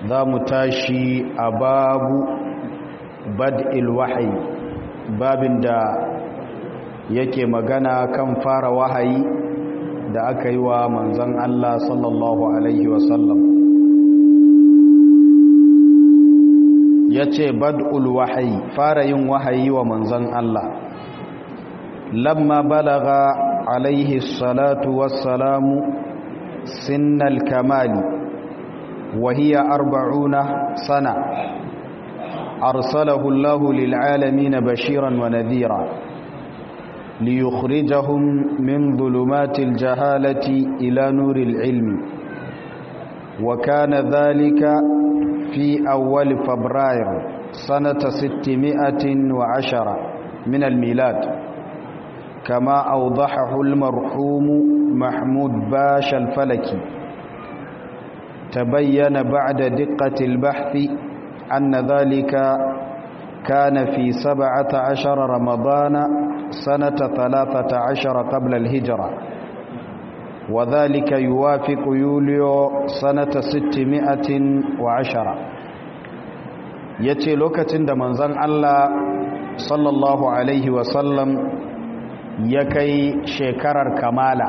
za mu tashi a babu bad'il wahayi babin da yake magana kan fara wahayi da aka yi wa manzan Allah sallallahu Alaihi wasallam ya ce bad'ul wahayi fara yin wahayi wa manzan Allah lamma balaga alaihi salatu wassalamu sinnal kamali وهي أربعون سنة أرسله الله للعالمين بشيرا ونذيرا ليخرجهم من ظلمات الجهالة إلى نور العلم وكان ذلك في أول فبراير سنة ستمائة وعشرة من الميلاد كما أوضحه المرحوم محمود باش الفلكي تبين بعد دقة البحث أن ذلك كان في سبعة عشر رمضان سنة ثلاثة عشر قبل الهجرة وذلك يوافق يوليو سنة ستمائة وعشرة yace lokacin da manzon Allah sallallahu alaihi wasallam ya kai shekarar kamala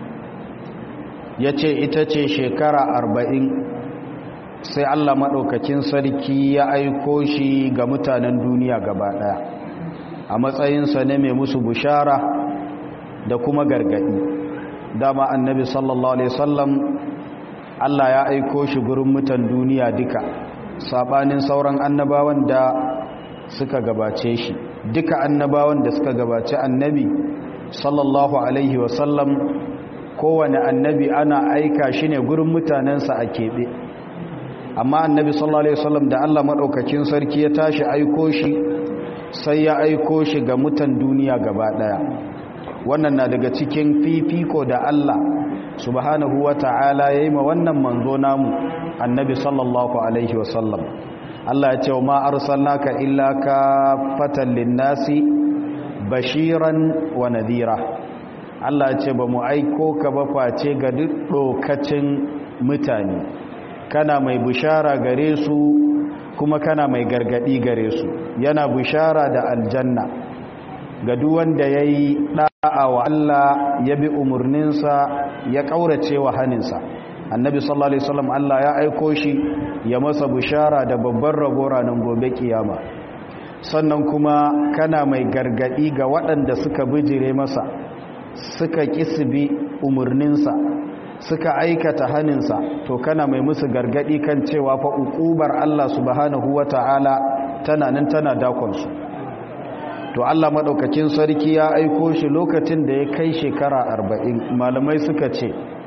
ya ce ita ce shekara arba'in sai Allah maɗaukakin sarki ya aiko shi ga mutanen duniya gaba ɗaya a matsayinsa ne mai musu bushara da kuma gargaɗi dama annabi sallallahu alaihi wasallam Allah ya aiko shi gurin mutan duniya duka saɓanin sauran annabawan da suka gabace shi duka annabawan da suka gabace annabi sallallahu alaihi wasallam kowane annabi ana aika shi ne gurin mutanensa a keɓe amma annabi sallallahu alaihi wasallam da Allah maɗaukakin sarki ya tashi aiko shi sai ya aiko shi ga mutan duniya gaba ɗaya wannan na daga cikin fifiko da Allah subhanahu wa ta'ala ya yi ma wannan manzo namu annabi sallallahu alaihi wasallam Allah ya ce wa ma arsalnaka illa kafatan linnasi bashiran wa nadhira Allah ce ba mu aiko ka ba face ga duk ɗokacin mutane kana mai bishara gare su kuma kana mai gargadi gare su yana bishara da aljanna ga duk wanda ya yi ɗa'a wa Allah ya bi umarninsa ya ƙaurace wa haninsa annabi sallallahu alaihi wasallam Allah ya aiko shi ya masa bishara da babban rabo ranar gobe kiyama sannan kuma kana mai gargadi ga waɗanda suka bijire masa suka kisbi umarninsa suka aikata haninsa to kana mai musu gargadi kan cewa fa uqubar Allah subhanahu wata'ala tana nan tana dakonsu to Allah madaukakin sarki ya aiko shi lokacin da ya kai shekara 40 malamai suka ce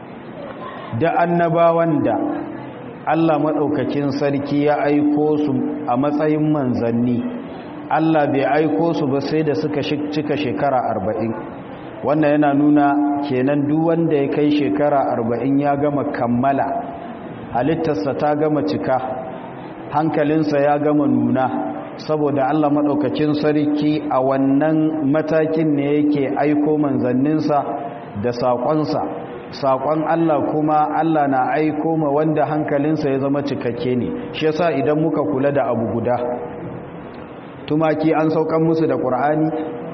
da annabawan da Allah madaukakin sarki ya aiko su a matsayin manzanni Allah bai aiko su ba sai da suka cika shekara arba'in. wannan yana nuna kenan duk wanda ya kai shekara arba'in ya gama kammala halittarsa ta gama cika hankalinsa ya gama nuna saboda Allah maɗaukakin sarki a wannan matakin ne yake aiko manzanninsa da saƙonsa saƙon Allah kuma Allah na aiko ma wanda hankalinsa ya zama cikakke ne shi yasa idan muka kula da abu guda tumaki an saukan musu da ƙur'ani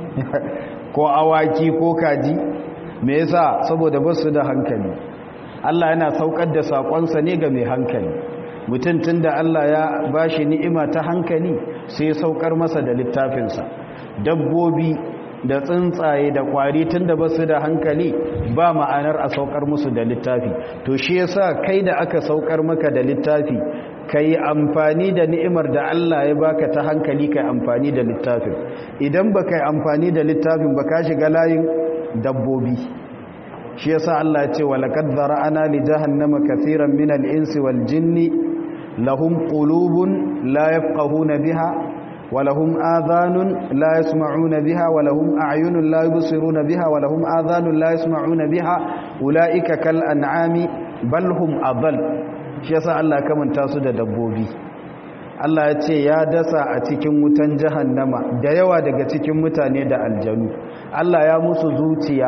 ko awaki ko kaji me yasa saboda basu da hankali Allah yana saukar da sakonsa ne ga mai hankali mutum tunda Allah ya bashi ni'ima ta hankali sai ya saukar masa da littafinsa dabbobi da tsuntsaye da kwari tunda basu da hankali ba ma'anar a saukar musu da littafi to shi yasa kai da aka saukar maka da littafi kai amfani da ni'imar da Allah ya baka ta hankali kai amfani da littafin idan baka yi amfani da littafin baka shiga layin dabbobi shi yasa Allah ya ce wa laqad zara'ana li jahannama kaseeran min al-insi wal jinni lahum qulubun la yafqahuna biha wa lahum adhanun la yasma'una biha wa lahum a'yunun la yubsiruna biha wa lahum adhanun la yasma'una biha ulaika kal an'ami bal hum adall shi yasa Allah ya kamanta su da dabbobi Allah ya ce ya dasa a cikin wutan jahannama da yawa daga cikin mutane da aljanu Allah ya musu zuciya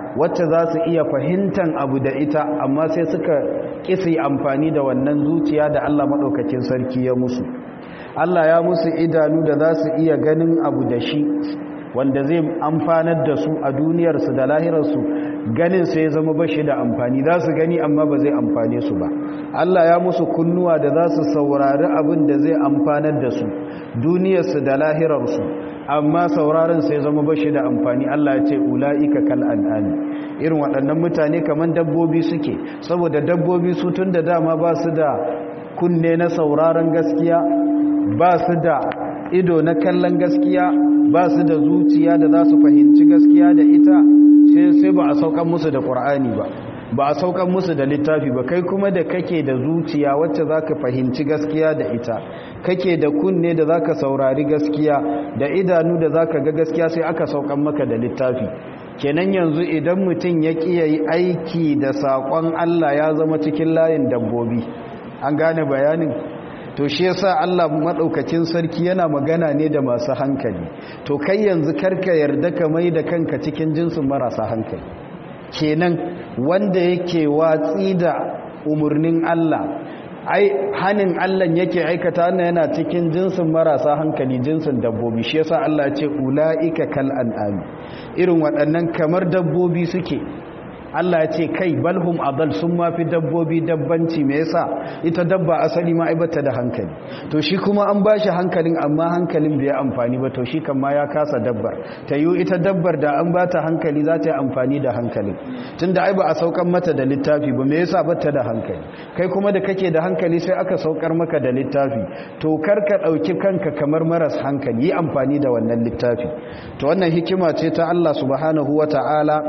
wacce za su iya fahimtan abu da ita amma sai suka kisi amfani da wannan zuciya da Allah maɗaukakin sarki ya musu Allah ya musu idanu da za su iya ganin abu da shi wanda zai amfanar da su a duniyarsu da lahirarsu ganin sai ya zama bashi da amfani za su gani amma ba zai amfane su ba Allah ya musu kunnuwa da za su saurari abin da zai amfanar da su duniyarsu da lahirarsu amma sauraron sai zama bashi da amfani Allah ya ce ula'ika kal an'ami irin waɗannan mutane kamar dabbobi suke saboda dabbobi su tun da dama ba su da kunne na sauraron gaskiya ba su da ido na kallon gaskiya ba su da zuciya da za su fahimci gaskiya da ita sai ba a saukan musu da ƙur'ani ba ba a saukan musu da littafi ba kai kuma da kake da zuciya wacce za ka fahimci gaskiya da ita kake da kunne da za ka saurari gaskiya da idanu da za ka ga gaskiya sai aka saukan maka da littafi kenan yanzu idan mutum ya ƙiya yi aiki da saƙon allah ya zama cikin layin dabbobi an gane bayanin to shi yasa Allah madaukakin sarki yana magana ne da masu hankali to kai yanzu karka yarda ka mai da kanka cikin jinsin marasa hankali kenan wanda yake watsi da umurnin Allah ai hanin Allah yake aikata wannan yana cikin jinsin marasa hankali jinsin dabbobi shi yasa Allah ya ce ulaika kal an'ami irin waɗannan kamar dabbobi suke Allah ya ce kai balhum adal sun mafi dabbobi dabbanci me yasa ita dabba asali ma aibata da hankali to shi kuma an bashi hankalin amma hankalin bai amfani ba to shi kan ma ya kasa dabbar ta yi ita dabbar da an bata hankali za ta yi amfani da hankalin tunda ai ba a saukan mata da littafi ba me yasa bata da hankali kai kuma da kake da hankali sai aka saukar maka da littafi to kar ka dauki kanka kamar maras hankali yi amfani da wannan littafi to wannan hikima ce ta Allah subhanahu wataala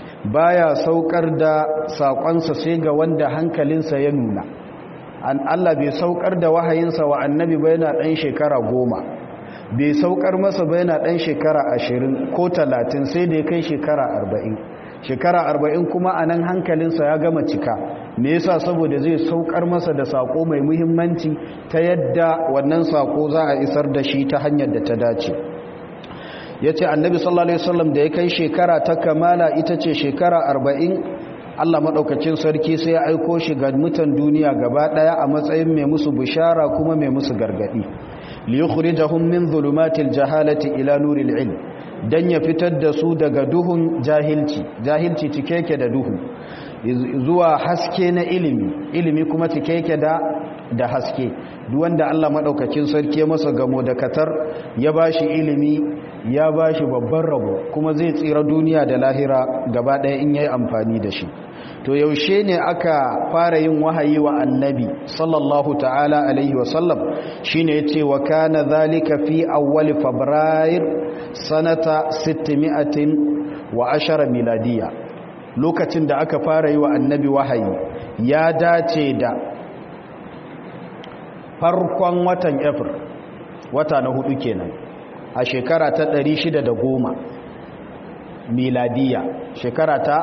baya saukar da saƙonsa sai ga wanda hankalinsa ya nuna an Allah bai saukar da wahayinsa wa annabi ba yana ɗan shekara goma bai saukar masa ba yana ɗan shekara ashirin ko talatin sai da ya kai shekara arba'in shekara arba'in kuma a nan hankalinsa ya gama cika me yasa saboda zai saukar masa da saƙo mai muhimmanci ta yadda wannan saƙo za a isar da shi ta hanyar da ta dace ya ce annabi sallallahu alaihi wasallam da ya kai shekara ta kamala ita ce shekara arba'in allah maɗaukacin sarki sai ya aiko shi ga mutan duniya gaba ɗaya a matsayin mai musu bishara kuma mai musu gargaɗi liyukhrijahum min zulumatil jahalati ila nuril ilm dan ya fitar da su daga duhun jahilci jahilci cike yake da duhu zuwa haske na ilimi ilimi kuma cike yake da da haske duk wanda Allah madaukakin sarki ya masa gamo da katar ya bashi ilimi ya bashi babban rabo kuma zai tsira duniya da lahira gaba ɗaya in yayi amfani da shi to yaushe ne aka fara yin wahayi wa annabi sallallahu ta'ala alaihi wa sallam shine yace wa kana zalika fi awwal fabrair sanata 600 wa ashara miladiya lokacin da aka fara yi wa annabi wahayi ya dace da farkon watan april wata na hudu kenan a shekara ta 610 miladiya shekara ta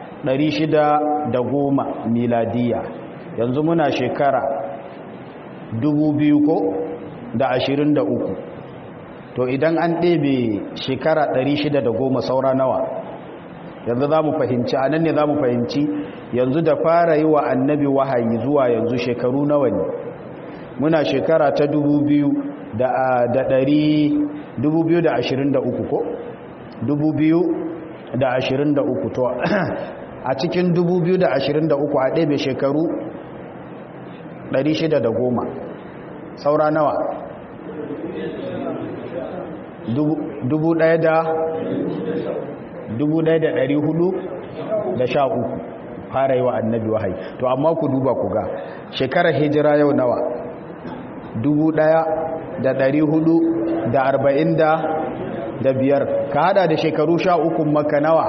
610 miladiya yanzu muna shekara 2000 ko da 23 to idan an ɗebe shekara 610 saura nawa yanzu za mu fahimci a nan ne za mu fahimci yanzu da fara yi wa annabi wahayi zuwa yanzu shekaru nawa ne muna shekara ta 2023 ko 2023 to a cikin 2023 a ɗebe shekaru 610 saura nawa dubu ɗaya da dubu ɗaya da ɗari hudu da sha uku fara yi wa annabi wahayi to amma ku duba ku ga shekarar hijira yau nawa dubu ɗaya da ɗari hudu da arba'in da da biyar ka hada da shekaru sha uku maka nawa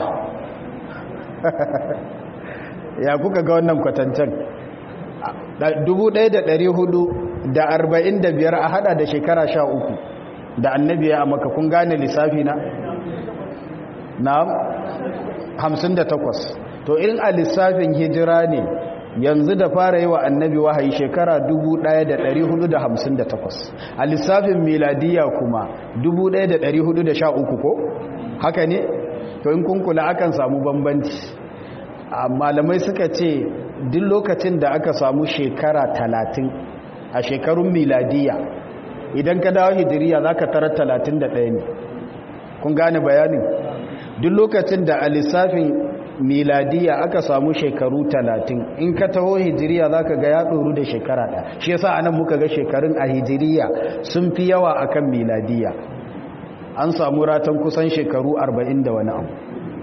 ya kuka ga wannan kwatancen dubu ɗaya da ɗari hudu da arba'in da biyar a hada da shekara sha uku da annabi ya maka kun gane lissafi na na hamsin da takwas to irin a lissafin hijira ne yanzu da fara yi wa annabi wahayi shekara 1458 a lissafin miladiya kuma 1413 ko haka ne to in kun kula akan samu bambanci malamai suka ce duk lokacin da aka samu shekara talatin a shekarun miladiya idan ka dawo hijiriya za ka tarar talatin da ɗaya ne kun gane bayanin duk lokacin da a lissafin miladiya aka samu shekaru talatin in ka taho hijiriya za ka ga ya ɗoru da shekara ɗaya shi yasa anan muka ga shekarun a hijiriya sun fi yawa akan miladiya an samu ratan kusan shekaru arba'in da wani abu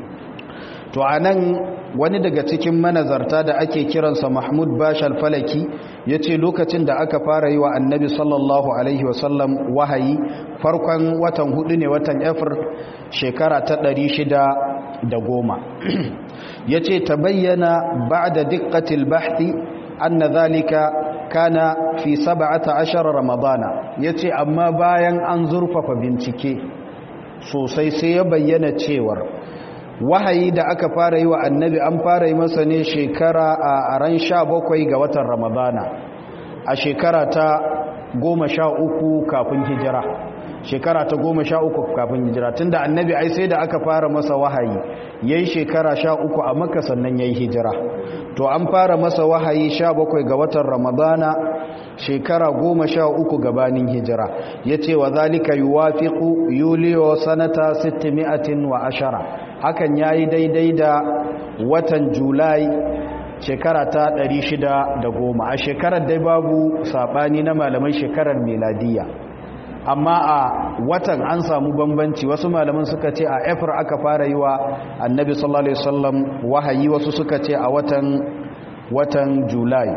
to a nan wani daga cikin manazarta da ake kiransa mahmud bashal falaki ya ce lokacin da aka fara yi wa annabi sallallahu alaihi wasallam wahayi farkon watan hudu ne watan efir shekara ta ɗari shida da goma ya ce ta bayyana ba da dikkatil bahti an na zalika kana fi saba'ata ashirar ramadana ya ce amma bayan an zurfafa bincike sosai sai ya bayyana cewar wahayi da aka fara yi wa annabi an fara yi masa ne shekara a ran sha bakwai ga watan ramadana a shekara ta goma sha uku kafin hijira shekara ta goma sha uku kafin hijira tun da annabi ai sai da aka fara masa wahayi ya yi shekara sha uku a maka sannan ya yi hijira to an fara masa wahayi sha bakwai ga watan ramadana shekara goma sha uku gabanin hijira ya ce wa zalika yi wafiƙu yuliyo sanata sittimi'atin wa ashara hakan ya yi daidai da watan julai shekara ta goma. a shekarar dai babu saɓani na malaman shekarar meladiya amma a watan an samu bambanci wasu malaman suka ce a efir aka fara yi wa annabi sallallahu alaihi wasallam wahayi wasu suka ce a watan watan julai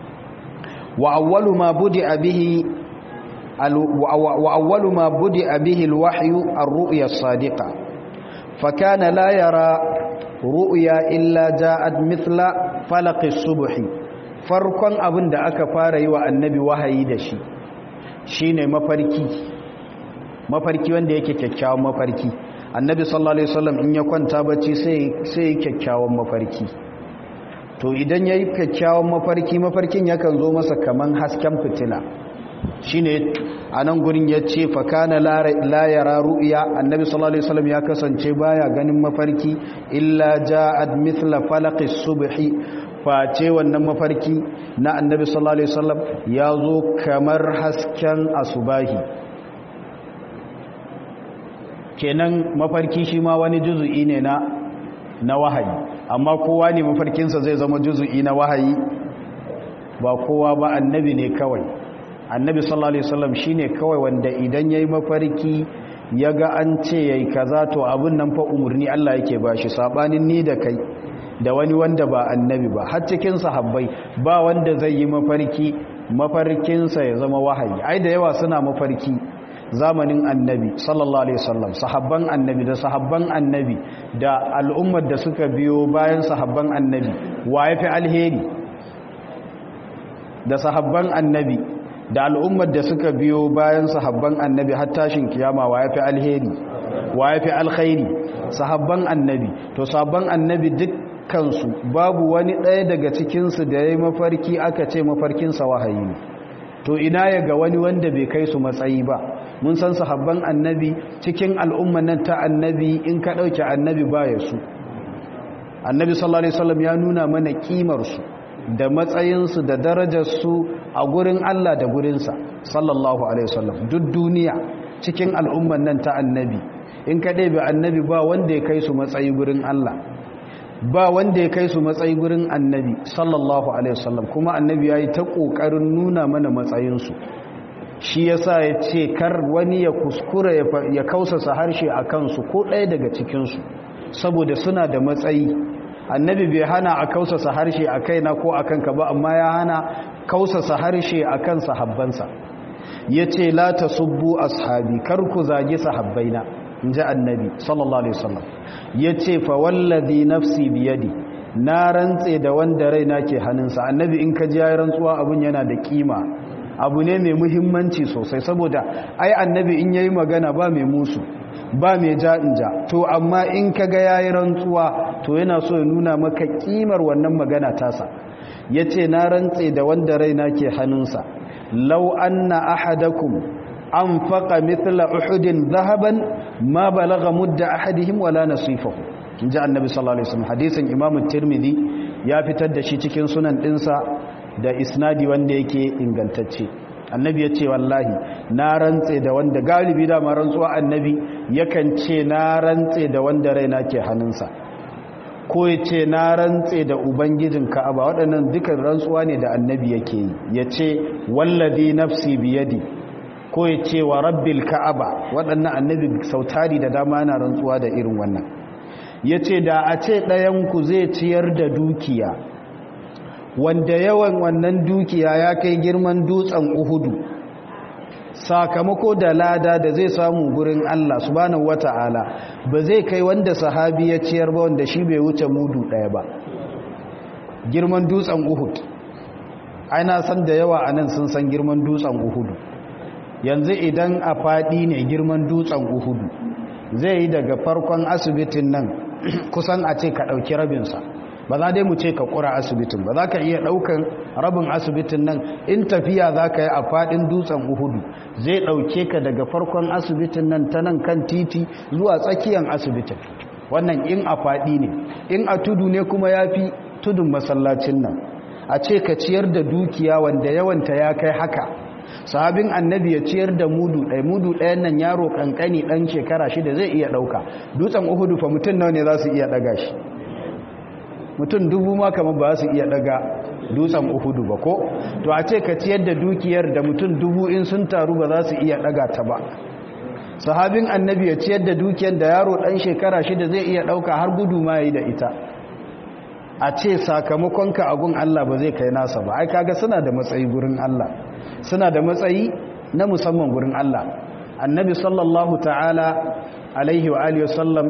wa awwalu ma budi bihi wa awwalu ma budi bihi alwahyu ar-ru'ya as-sadiqa fa kana la yara ru'ya illa ja'at mithla falaq as-subh farkon abin da aka fara yi wa annabi wahayi da shi shine mafarki mafarki wanda yake kyakkyawan mafarki annabi sallallahu alaihi wasallam in ya kwanta bacci sai sai kyakkyawan mafarki to idan yayi kyakkyawan mafarki mafarkin yakan zo masa kaman hasken fitila shine anan gurin yace fa kana la yara ru'ya annabi sallallahu alaihi wasallam ya kasance baya ganin mafarki illa ja'at mithla falaqis subhi face wannan mafarki na annabi sallallahu alaihi wasallam ya zo kamar hasken asubahi kenan mafarki shi ma wani juzu'i ne na na wahayi amma kowa ne mafarkinsa zai zama juzu'i na wahayi ba kowa ba annabi ne kawai annabi sallallahu alaihi wasallam shine kawai wanda idan yayi mafarki yaga an ce yayi kaza to abun nan fa umurni Allah yake bashi sabanin ni da kai da wani wanda ba annabi ba har cikin sahabbai ba wanda zai yi mafarki mafarkinsa ya zama wahayi ai da yawa suna mafarki zamanin annabi sallallahu alaihi wasallam sahabban annabi da sahabban annabi da al'ummar da suka biyo bayan sahabban annabi wa yafi alheri da sahabban annabi da al'ummar da suka biyo bayan sahabban annabi har tashin kiyama wa yafi alheri wa yafi alkhairi sahabban annabi to sahabban annabi duk kansu babu wani ɗaya daga cikinsu da ya yi mafarki aka ce mafarkinsa wahayi ne to ina ya ga wani wanda bai kai su matsayi ba mun san sahabban annabi cikin al'umman nan ta annabi in ka ɗauke annabi baya su annabi sallallahu alaihi wasallam ya nuna mana kimarsu da matsayinsu da darajarsu a gurin Allah da gurinsa sallallahu alaihi wasallam duk duniya cikin al'umman nan ta annabi in ka ɗebe annabi ba wanda ya kai su matsayi gurin Allah ba wanda ya kai su matsayi gurin annabi sallallahu alaihi wasallam kuma annabi ya yi ta ƙoƙarin nuna mana matsayinsu shi ya sa ya ce kar wani ya kuskura ya kausasa harshe a kansu ko ɗaya daga cikinsu saboda suna da matsayi annabi bai hana a kausasa harshe a kaina ko a kanka ba amma ya hana kausasa harshe a kan sahabbansa ya ce la ta subbu ashabi kar ku zagi sahabbaina in ji annabi sallallahu alaihi wasallam ya ce fa wallazi nafsi biyadi na rantse da wanda raina ke hannunsa annabi in ka ji ya rantsuwa abun yana da kima abu ne mai muhimmanci sosai saboda ai annabi in yayi magana ba mai musu ba mai ja'inja to amma in ka ga yayi rantsuwa to yana so ya nuna maka kimar wannan magana tasa yace na rantse da wanda raina ke hannunsa law anna ahadakum anfaqa mithla uhudin dhahaban ma balagha mudda ahadihim wala nasifahu inji annabi sallallahu alaihi wasallam hadisin imam tirmidhi ya fitar da shi cikin sunan dinsa da isnadi wanda yake ingantacce annabi ya ce wallahi na rantse da wanda galibi da ma rantsuwa annabi yakan ce na rantse da wanda raina ke hannunsa ko ya ce na rantse da ubangijin ka'aba waɗannan dukan rantsuwa ne da annabi yake yi ya ce wallazi nafsi biyadi ko ya ce wa rabbil ka'aba waɗannan annabi sautari da dama yana rantsuwa da irin wannan ya ce da a ce ɗayanku zai ciyar da dukiya wanda yawan wannan dukiya ya kai girman dutsen uhudu sakamako da lada da zai samu gurin Allah subhanahu wata'ala ba zai kai wanda sahabi ya ciyar ba wanda shi bai wuce mudu ɗaya ba girman dutsen uhud aina san da yawa anan sun san girman dutsen uhudu yanzu idan a faɗi ne girman dutsen uhudu zai yi daga farkon asibitin nan kusan a ce ka ɗauki rabinsa ba za dai mu ce ka ƙura asibitin ba za ka iya ɗaukan rabin asibitin nan in tafiya za ka yi a faɗin dutsen uhudu zai ɗauke ka daga farkon asibitin nan ta nan kan titi zuwa tsakiyar asibitin wannan in a faɗi ne in a tudu ne kuma ya fi tudun masallacin nan a ce ka ciyar da dukiya wanda yawanta ya kai haka sahabin annabi ya ciyar da mudu ɗaya mudu ɗayan nan yaro ƙanƙani ɗan shekara shida zai iya ɗauka dutsen uhudu fa mutum nawa ne za su iya ɗaga shi mutum dubu ma kamar ba su iya ɗaga dutsen uhudu ba ko to a ce ka ciyar da dukiyar da mutum dubu in sun taru ba za su iya ɗaga ta ba sahabin annabi ya ciyar da dukiyar da yaro ɗan shekara shida zai iya ɗauka har gudu ma ya yi da ita a ce sakamakonka a gun Allah ba zai kai nasa ba ai kaga suna da matsayi gurin Allah suna da matsayi na musamman gurin Allah annabi sallallahu ta'ala alaihi wa alihi wasallam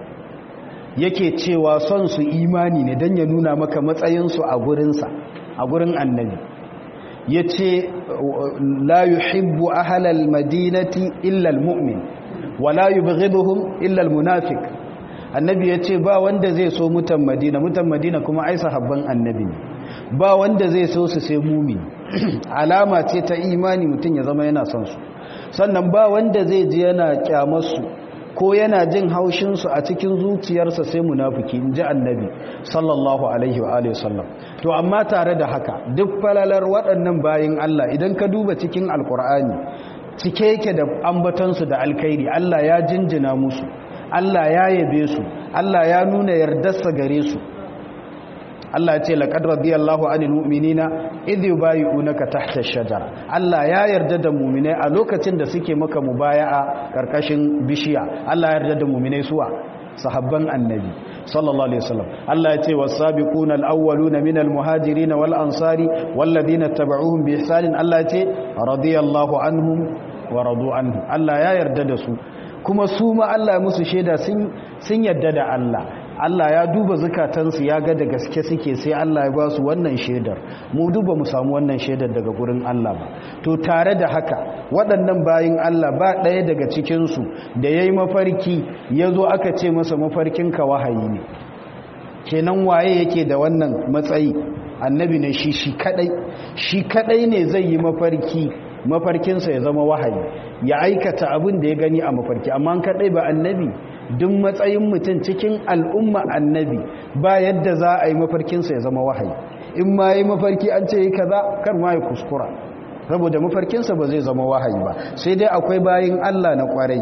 yake cewa son su imani ne don ya nuna maka matsayinsu a gurinsa a gurin annabi ya ce la yuhibbu ahalal madinati illal mu'min wa la yubghiduhum illal munafiq annabi ya ce ba wanda zai so mutan madina mutan madina kuma ai sahabban annabi ne ba wanda zai so su sai mumi alama ce ta imani mutum ya zama yana son su sannan ba wanda zai ji yana kyamarsu ko yana jin haushinsu a cikin zuciyarsa sai munafiki in ji annabi sallallahu alaihi wa alihi sallam to amma tare da haka duk falalar waɗannan bayin Allah idan ka duba cikin alkur'ani cike yake da ambatansu da alkhairi Allah ya jinjina musu Allah ya yabe su Allah ya nuna yardarsa gare su Allah ya ce laqad radiyallahu anil mu'minina idh yubayyi'unaka tahta ash-shajara Allah ya yarda da mu'minai a lokacin da suke maka mubaya'a karkashin bishiya Allah ya yarda da mu'minai suwa sahabban annabi sallallahu alaihi wasallam Allah ya ce was-sabiquna al-awwaluna minal muhajirin wal ansari walladhina tabauhum bi ihsanin Allah ya ce radiyallahu anhum wa radu anhu Allah ya yarda da su kuma su ma Allah musu shaida sun sun yarda da Allah Allah ya duba zukatansu ya ga da gaske suke sai Allah ya ba su wannan shaidar mu duba mu samu wannan shaidar daga gurin Allah ba to tare da haka waɗannan bayin Allah ba ɗaya daga cikinsu da ya yi mafarki ya zo aka ce masa mafarkinka wahayi ne kenan waye yake da wannan matsayi annabi ne shi shi kadai shi kadai ne zai yi mafarki mafarkinsa ya zama wahayi ya aikata abin da ya gani a mafarki amma kadai ba annabi duk matsayin mutum cikin al'umma annabi ba yadda za a yi mafarkinsa ya zama wahayi in ma yi mafarki an ce yi kaza kar ma ya kuskura saboda mafarkinsa ba zai zama wahayi ba sai dai akwai bayin Allah na kwarai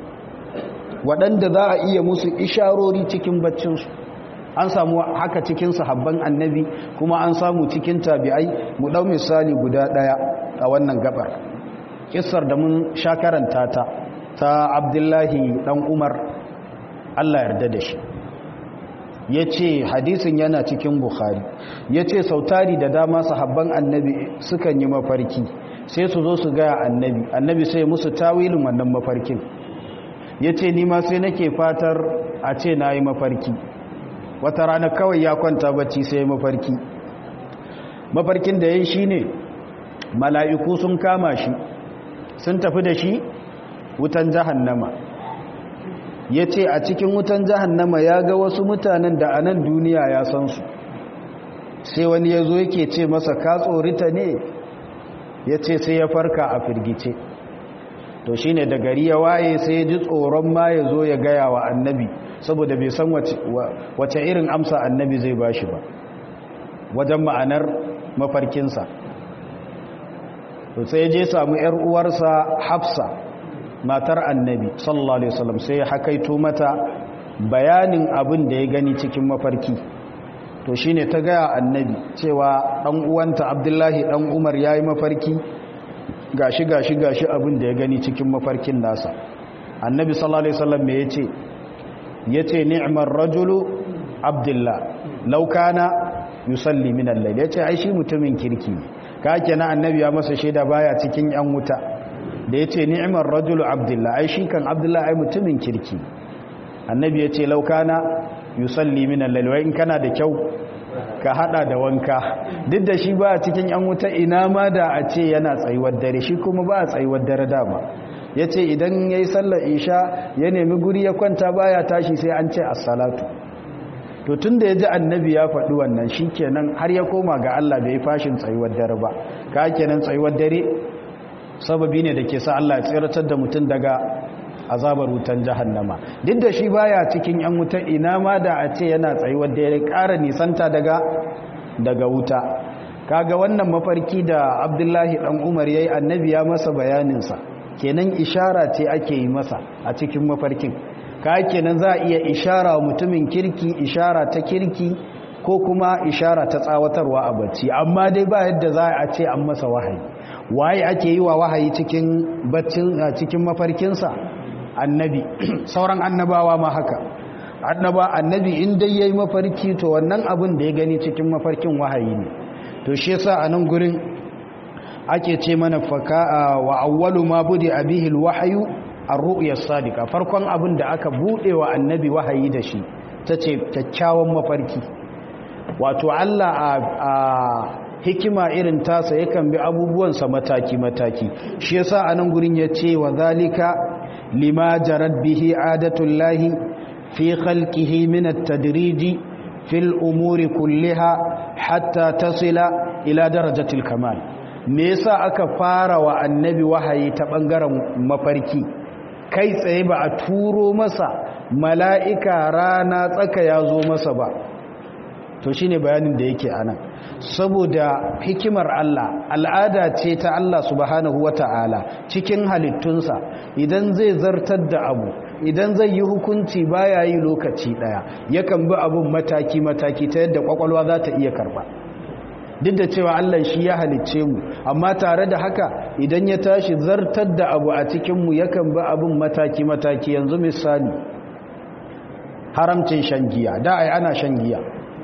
waɗanda za a iya musu isharori cikin baccinsu an samu haka cikin sahabban annabi kuma an samu cikin tabi'ai mu ɗau misali guda ɗaya a wannan gabar kissar da mun sha karanta ta ta abdullahi ɗan umar Allah yarda da shi ya ce hadisin yana cikin bukhari ya ce sautari da dama sahabban annabi sukan yi mafarki sai su zo su gaya annabi annabi sai musu tawilin wannan mafarkin ya ce nima sai nake fatar a ce na yi mafarki wata rana kawai ya kwanta bacci sai mafarki mafarkin da ya yi shi ne mala'iku sun kama shi sun tafi da shi wutan jahannama ya ce a cikin wutan jahannama ya ga wasu mutanen da a nan duniya ya san su sai wani ya zo yake ce masa ka tsorita ne ya ce sai ya farka a firgice to shine da gari ya waye sai ji tsoron ma ya zo ya gaya wa annabi saboda bai san wace irin amsa annabi zai bashi ba wajen ma'anar mafarkinsa to sai je samu yar uwarsa hafsa matar annabi sallallahu alaihi wasallam sai ya hakaito mata bayanin abin da ya gani cikin mafarki to shine ta gaya annabi cewa dan uwanta abdullahi dan umar yayi mafarki gashi gashi gashi abin da ya gani cikin mafarkin nasa annabi sallallahu alaihi wasallam me yace yace ni'mar rajulu abdullah law kana yusalli min al-layl yace ai shi mutumin kirki ka kenan annabi ya masa shaida baya cikin yan wuta da yace ni'mar rajulu abdullah ai shi kan abdullah ai mutumin kirki annabi yace law kana yusalli min al-layl wa in kana da kyau ka hada da wanka duk da shi ba cikin yan wuta ina ma da a ce yana tsayuwar dare shi kuma ba a tsayuwar dare dama ya ce idan ya yi sallar isha ya nemi guri ya kwanta baya tashi sai an ce assalatu to tun da ya ji annabi ya faɗi wannan shi kenan har ya koma ga Allah bai fashin tsayuwar dare ba ka kenan tsayuwar dare sababi ne da ke sa Allah ya tsiratar da mutum daga azabar wutan jahannama duk da shi baya cikin yan wuta ina ma da a ce yana tsayuwar da ya ƙara nisanta daga daga wuta kaga wannan mafarki da abdullahi dan umar yayi annabi ya masa bayaninsa kenan ishara ce ake yi masa a cikin mafarkin ka kenan za a iya ishara mutumin kirki ishara ta kirki ko kuma ishara ta tsawatarwa a bacci amma dai ba yadda za a ce an masa wahayi waye ake yi wa wahayi cikin baccin cikin mafarkinsa annabi sauran annabawa ma haka annaba annabi in dai yayi mafarki to wannan abin da ya gani cikin mafarkin wahayi ne to shi yasa a nan gurin ake ce mana faka wa awwalu ma budi abihi alwahyu ar-ru'ya as-sadiqa farkon abin da aka bude wa annabi wahayi da shi tace kyakkyawan mafarki wato Allah a hikima irin tasa yakan bi abubuwansa mataki mataki shi yasa a nan gurin yace wa zalika lima jarad bihi adatullahi fi khalqihi min at-tadrij fil umuri kulliha hatta tasila ila darajatil kamal me yasa aka fara wa annabi wahayi ta bangaren mafarki kai tsaye ba a turo masa mala'ika rana tsaka ya zo masa ba to shine bayanin da yake anan saboda hikimar Allah al'ada ce ta Allah subhanahu wata'ala cikin halittunsa idan zai zartar da abu idan zai yi hukunci baya yi lokaci daya yakan bi abun mataki mataki ta yadda kwakwalwa za ta iya karba duk da cewa Allah shi ya halicce mu amma tare da haka idan ya tashi zartar da abu a cikin mu yakan bi abun mataki mataki yanzu misali haramcin shan giya da ai ana shan giya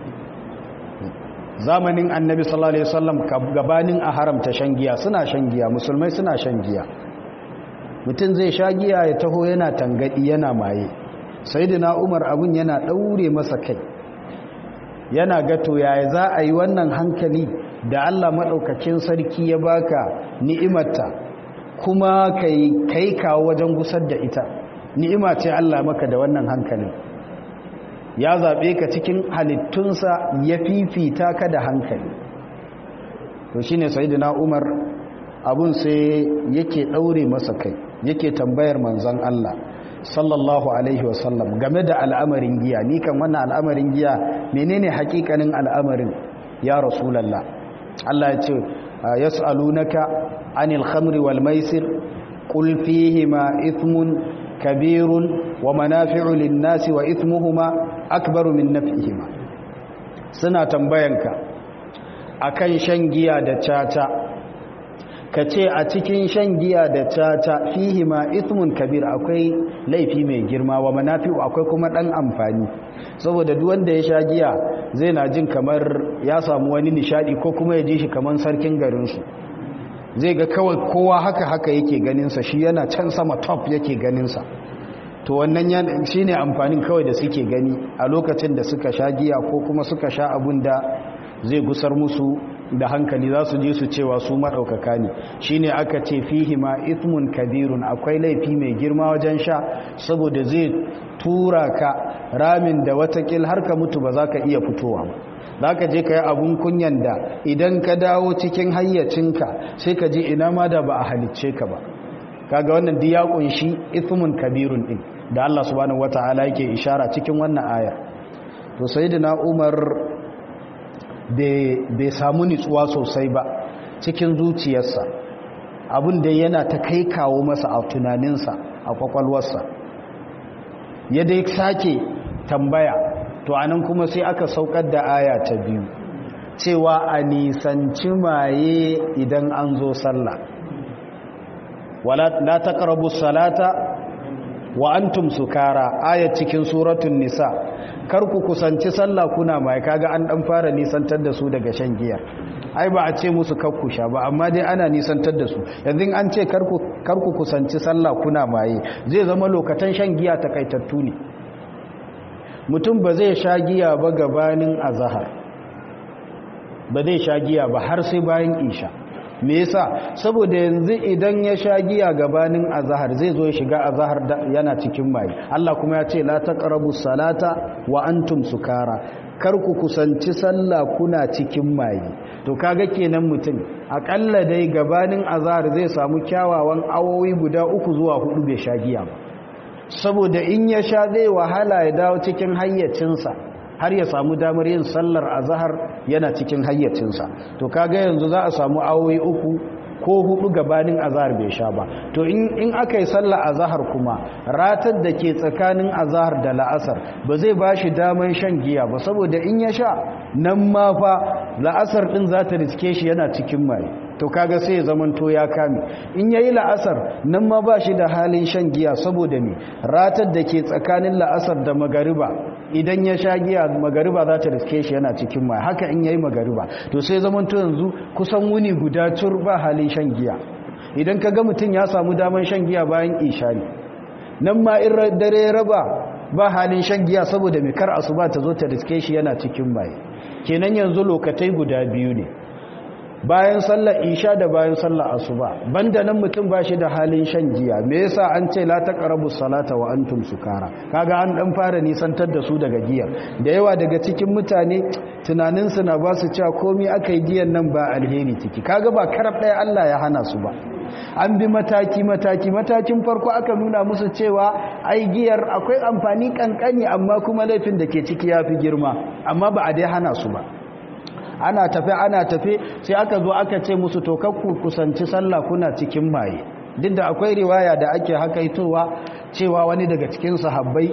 zamanin annabi sallallahu alaihi wasallam gabanin a haramta shan giya suna shan giya musulmai suna shan giya mutum zai sha giya ya taho yana tangadi yana maye sayyidina umar abun yana daure masa kai yana gato yaya za a yi wannan hankali da Allah madaukakin sarki ya baka ni'imarta kuma kai kai kawo wajen gusar da ita ni'ima ce Allah maka da wannan hankalin ya zaɓe ka cikin halittunsa ya fifita ka da hankali to shi ne sayidina umar abun sai yake ɗaure masa kai yake tambayar manzan Allah sallallahu alaihi wasallam game da al'amarin giya ni kan wannan al'amarin giya menene hakikanin al'amarin ya rasulallah Allah ya ce yas'alunaka anil khamri wal maisir qul fihima ithmun kabirun wa manafi'u lin-nasi wa ithmuhuma akbaru min naf'ihima suna tambayanka akan shan giya da caca kace a cikin shan giya da caca fihima ithmun kabir akwai laifi mai girma wa manafi'u akwai kuma dan amfani saboda duk wanda ya sha giya zai na jin kamar ya samu wani nishadi ko kuma ya ji shi kamar sarkin garin su zai ga kawai kowa haka haka yake ganin sa shi yana can sama top yake ganin sa to wannan shi ne amfanin kawai da suke gani a lokacin da suka sha giya ko kuma suka sha abun da zai gusar musu da hankali za su je su cewa su maɗaukaka ne shi ne aka ce fihi ma ithmun kabirun akwai laifi mai girma wajen sha saboda zai tura ka ramin da watakil har ka mutu ba za ka iya fitowa ba za ka je ka yi abun kunyan da idan ka dawo cikin hayyacinka sai ka ji ina ma da ba a halicce ka ba kaga wannan duk ya kunshi ithmun kabirun din da Allah subhanahu wataala yake ishara cikin wannan aya to sayyidina Umar bai samu nitsuwa sosai ba cikin zuciyarsa abin da yana ta kai kawo masa a tunaninsa a kwakwalwarsa ya dai sake tambaya to anan kuma sai aka saukar da aya ta biyu cewa a nisanci maye idan an zo sallah wala la taqrabu salata wa antum sukara aya cikin suratul nisa kar ku kusanci sallah kuna mai kaga an dan fara nisantar da su daga shan giya ai ba a ce musu kakkusha ba amma dai ana nisantar da su yanzu an ce kar ku kusanci sallah kuna maye zai zama lokacin shan giya takaitattu ne mutum ba zai sha giya ba gabanin azahar ba zai sha giya ba har sai bayan isha me yasa saboda yanzu idan ya sha giya gabanin azahar zai zo ya shiga azahar yana cikin maye Allah kuma ya ce la taqrabu salata wa antum sukara kar ku kusanci sallah kuna cikin maye to kaga kenan mutum akalla dai gabanin azahar zai samu kyawawan awowi guda uku zuwa hudu bai sha giya ba saboda in ya sha zai wahala ya dawo cikin hayyacinsa har ya samu damar yin sallar azahar yana cikin hayyacinsa to kaga yanzu za a samu awoyi uku ko hudu gabanin azahar bai sha ba to in aka yi sallar azahar kuma ratar da ke tsakanin azahar da la'asar ba zai ba shi damar shan giya ba saboda in ya sha nan ma fa la'asar din za ta riske shi yana cikin mai to kaga sai ya zamanto ya kame in yayi la'asar nan ma ba shi da halin shan giya saboda me ratar da ke tsakanin la'asar da magariba idan ya sha giya magariba za ta riske shi yana cikin mai haka in yayi magariba to sai zamanto yanzu kusan wuni guda tur ba halin shan giya idan ka ga mutum ya samu daman shan giya bayan ishari nan ma in dare raba ba halin shan giya saboda mai kar asuba ta zo ta riske shi yana cikin mai kenan yanzu lokatai guda biyu ne bayan sallar isha da bayan sallar asuba banda nan mutum ba shi da halin shan giya me yasa an ce la taqrabu salata wa antum sukara kaga an dan fara nisantar da su daga giyar da yawa daga cikin mutane tunanin su na ba su cewa komai akai giyan nan ba alheri ciki kaga ba karab ɗaya Allah ya hana su ba an bi mataki mataki matakin farko aka nuna musu cewa ai giyar akwai amfani kankani amma kuma laifin da ke ciki yafi girma amma ba a dai hana su ba ana tafe ana tafe sai aka zo aka ce musu to kakku kusanci sallah kuna cikin maye duk da akwai riwaya da ake hakaitowa cewa wani daga cikin sahabbai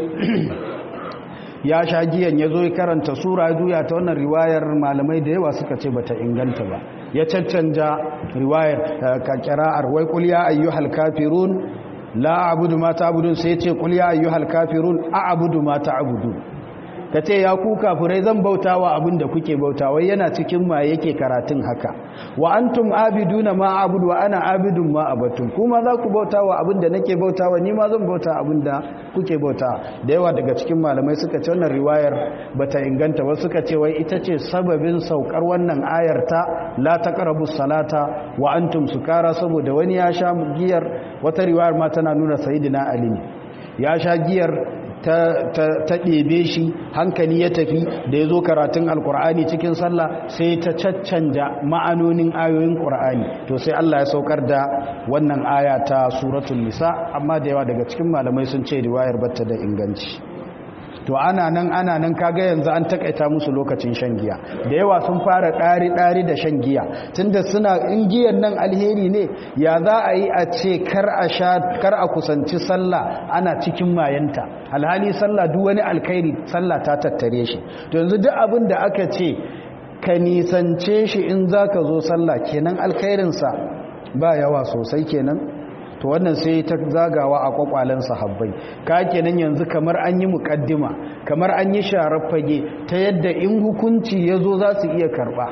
ya sha giyan ya zo ya karanta sura juya ta wannan riwayar malamai da yawa suka ce bata inganta ba ya caccanja riwayar ka kira'ar wai qul ya ayyuhal kafirun la a'budu ma ta'budun sai ya ce qul ya ayyuhal kafirun a'budu ma ta'budun ka ce ya ku kafirai zan bautawa abin da kuke bautawa yana cikin ma yake karatun haka wa antum abiduna ma abudu wa ana abidun ma abatun kuma za ku bautawa abin da nake bautawa ni ma zan bauta abin da kuke bauta da yawa daga cikin malamai suka ce wannan riwayar bata inganta ba suka ce wai ita ce sababin saukar wannan ayar ta la taqrabu salata wa antum sukara saboda wani ya sha giyar wata riwayar ma tana nuna sayyidina ali ya sha giyar ta ɗebe shi hankali ya tafi da ya zo karatun alkur'ani cikin sallah sai ta caccanja ma'anonin ayoyin ƙur'ani to sai Allah ya saukar da wannan aya ta suratul nisa amma da yawa daga cikin malamai sun ce riwayar batta da inganci to ana nan ana nan kaga yanzu an takaita musu lokacin shan giya da yawa sun fara ɗari ɗari da shan giya tunda suna in giyan nan alheri ne ya za a yi a ce kar a sha kar a kusanci sallah ana cikin mayanta alhali sallah duk wani alkhairi sallah ta tattare shi to yanzu duk abin da aka ce ka nisance shi in zaka zo sallah kenan alkhairinsa ba yawa sosai kenan to wannan sai ta zagawa a kwakwalen sahabbai ka kenan yanzu kamar an yi mukaddima kamar an yi sharar fage ta yadda in hukunci ya zo za su iya karba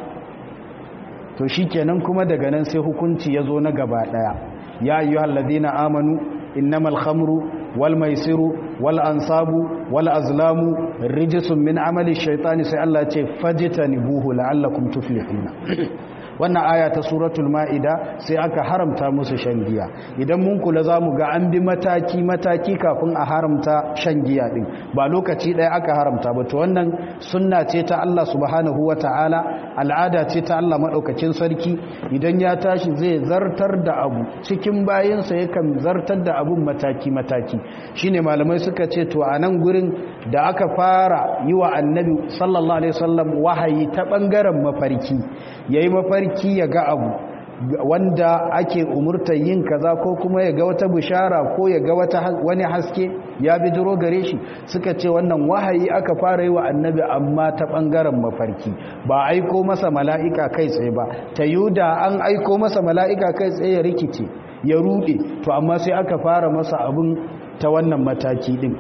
to shi kenan kuma daga nan sai hukunci ya zo na gaba daya ya yi halladina amanu innamal khamru wal maisiru wal ansabu wal azlamu rijisun min amali shaitani sai Allah ce fajitanibuhu la'allakum tuflihuna wannan aya ta suratul ma'ida sai aka haramta musu shan giya idan mun kula za mu ga an bi mataki mataki kafin a haramta shan giya din ba lokaci ɗaya aka haramta ba to wannan sunna ce ta Allah subhanahu wa ta'ala al'ada ce ta Allah maɗaukacin sarki idan ya tashi zai zartar da abu cikin bayansa yakan zartar da abun mataki mataki shine malamai suka ce to a nan gurin da aka fara yi wa annabi sallallahu alaihi wasallam wahayi ta ɓangaren mafarki yayi mafarki ya ga abu wanda ake umurtar yin kaza ko kuma ya ga wata bishara ko ya ga wata wani haske ya bidiro gare shi suka ce wannan wahayi aka fara yi wa annabi amma ta bangaren mafarki ba aiko masa mala'ika kai tsaye ba ta yuda an aiko masa mala'ika kai tsaye ya rikice ya rude to amma sai aka fara masa abin ta wannan mataki din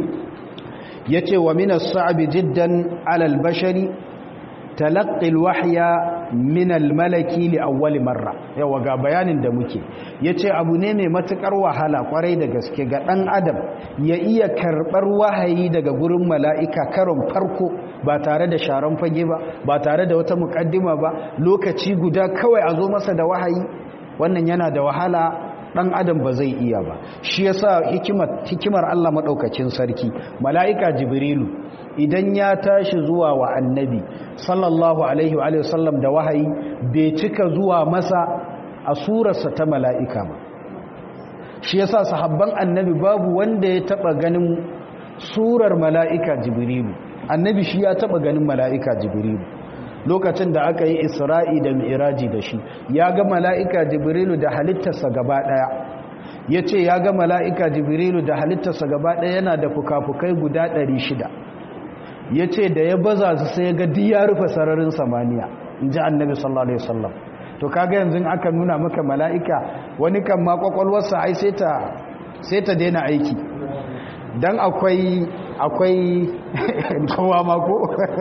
yace wa minas sa'bi jiddan alal bashari talaqqi alwahya min almalaki li awwal marra yawa ga bayanin da muke yace abu ne mai matukar wahala kwarai da gaske ga dan adam ya iya karbar wahayi daga gurin mala'ika karon farko ba tare da sharan fage ba ba tare da wata mukaddima ba lokaci guda kawai a zo masa da wahayi wannan yana da wahala dan adam ba zai iya ba shi yasa hikimar hikimar Allah madaukakin sarki mala'ika jibrilu idan ya tashi zuwa wa annabi sallallahu alaihi wa sallam da wahayi bai cika zuwa masa a surarsa ta mala'ika ba shi yasa sahabban annabi babu wanda ya taba ganin surar mala'ika jibrilu annabi shi ya taba ganin mala'ika jibrilu lokacin da aka yi isra'i da mi'iraji da shi ya ga mala'ika jibrilu da halittarsa gaba ɗaya ya ce ya ga mala'ika jibrilu da halittarsa gaba ɗaya yana da fuka-fukai guda ɗari shida ya ce da ya baza su sai ga duk ya rufe sararin samaniya in ji annabi sallallahu alaihi wasallam to kaga yanzu aka nuna maka mala'ika wani kan ma kwakwalwarsa ai sai ta sai ta daina aiki dan akwai akwai kowa mako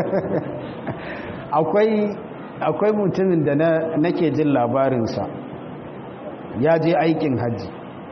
akwai akwai mutumin da na nake jin labarinsa ya je aikin hajji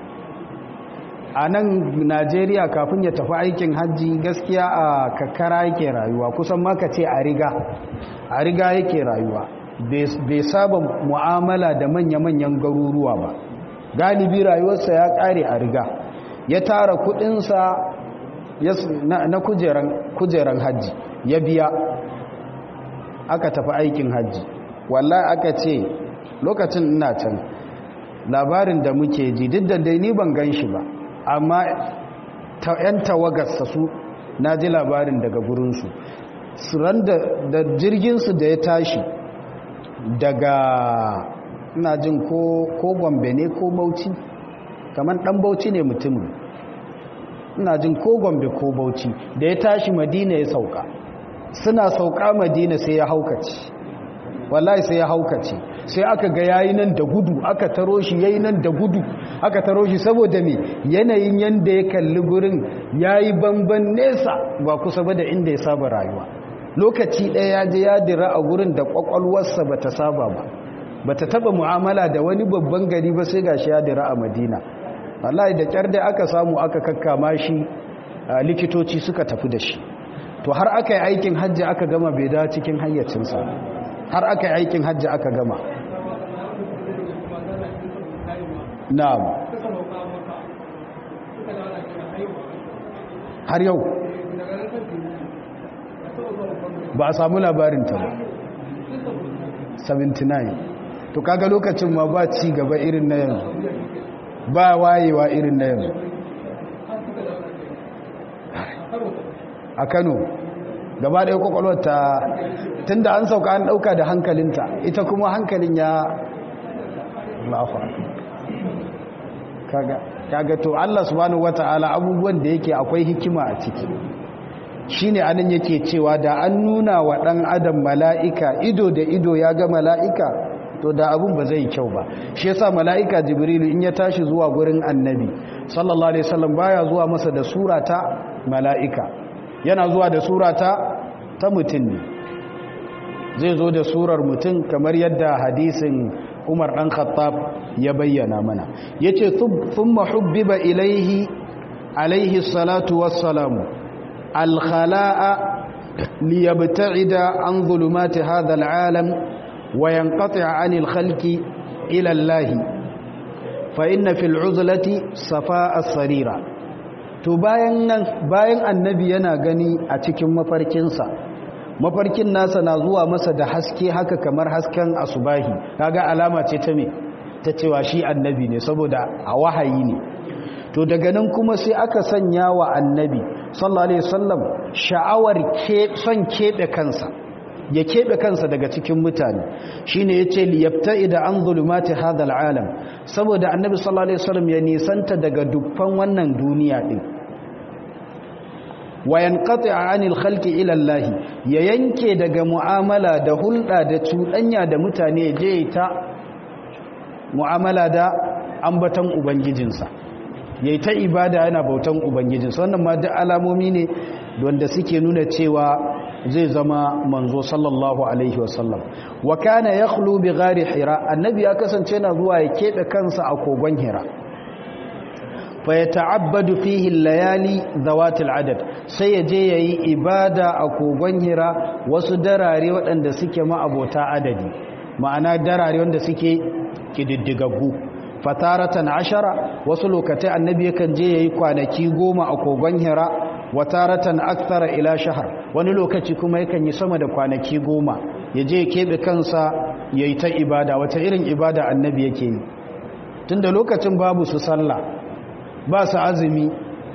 a nan najeriya kafin ya tafi aikin hajji gaskiya a kakara yake rayuwa kusan maka ce a riga a riga yake rayuwa bai saba mu'amala da manya-manyan garuruwa ba galibi rayuwarsa ya kare a riga ya tara kudinsa na kujeran hajji ya biya aka tafi aikin hajji wallahi aka ce lokacin ina can labarin da muke ji duk da dai ni ban gan shi ba amma yan tawagarsa su na ji labarin daga gurinsu suran da jirginsu da ya tashi daga ina jin ko gombe ne ko bauchi kamar dan bauchi ne mutumin ina jin ko gombe ko bauchi da ya tashi madina ya sauka suna sauka madina sai ya haukace wallahi sai ya haukace sai aka ga yayi nan da gudu aka taro shi yayi nan da gudu aka taro shi saboda me yanayin yanda ya kalli gurin yayi banban nesa ba kusa ba da inda ya saba rayuwa lokaci ɗaya ya je ya dira a gurin da kwakwalwarsa bata saba ba bata taba mu'amala da wani babban gari ba sai gashi ya dira a Madina wallahi da kyar da aka samu aka kakkama shi likitoci suka tafi da shi to har aka yi aikin hajji aka gama bai da cikin hayyacinsa har aka yi aikin hajji aka gama na'am har yau ba a samu labarinta ba 79 to kaga lokacin ma ba ci gaba irin na yanzu ba wayewa irin na yanzu a kano gaba ɗaya kwakwalwar ta tun da an sauka an ɗauka da hankalinta ita kuma hankalin ya lafa kaga to Allah subhanahu wata'ala abubuwan da yake akwai hikima a ciki shine anan yake cewa da an nuna wa ɗan adam mala'ika ido da ido ya ga mala'ika to da abun ba zai kyau ba shi yasa mala'ika jibrilu in ya tashi zuwa gurin annabi sallallahu alaihi wasallam baya zuwa masa da sura ta mala'ika yana zuwa da sura ta ta mutum ne zai zo da surar mutum kamar yadda hadisin umar ɗan khattab ya bayyana mana ya ce thumma hubbiba ilaihi alaihi salatu wassalamu alkhala'a liyabta'ida an zulumati hadha al'alam wa yanqati' 'anil khalqi ila Allah fa inna fil 'uzlati safa'a sarira to bayan nan bayan annabi yana gani a cikin mafarkinsa mafarkin nasa na zuwa masa da haske haka kamar hasken asubahi kaga alama ce ta me ta cewa shi annabi ne saboda a wahayi ne to daga nan kuma sai aka sanya wa annabi sallallahu alaihi wasallam sha'awar ke son kebe kansa ya kebe kansa daga cikin mutane shine yace li yabta'ida an zulumati hadha alalam saboda annabi sallallahu alaihi wasallam ya nisanta daga dukkan wannan duniya din wa yanqati'a 'anil khalqi ila Allah ya yanke daga mu'amala da hulɗa da cuɗanya da mutane je ta mu'amala da ambatan ubangijinsa yayi ta ibada yana bautan ubangijinsa wannan ma duk alamomi ne wanda suke nuna cewa zai zama manzo sallallahu alaihi wasallam wa kana yakhlu bi ghari hira annabi ya kasance na zuwa ya kebe kansa a kogon hira fa yata'abbadu fihi al-layali dhawatil adad sai ya je yayi ibada a kogon hira wasu darare waɗanda suke ma'abota adadi ma'ana darare wanda suke kididdigaggu fataratan ashara wasu lokatai annabi yakan je yayi kwanaki goma a kogon hira wataratan akthara ila shahar wani lokaci kuma yakan yi sama da kwanaki goma ya je keɓe kansa yayi ta ibada wata irin ibada annabi yake yi tunda lokacin babu su sallah ba su azumi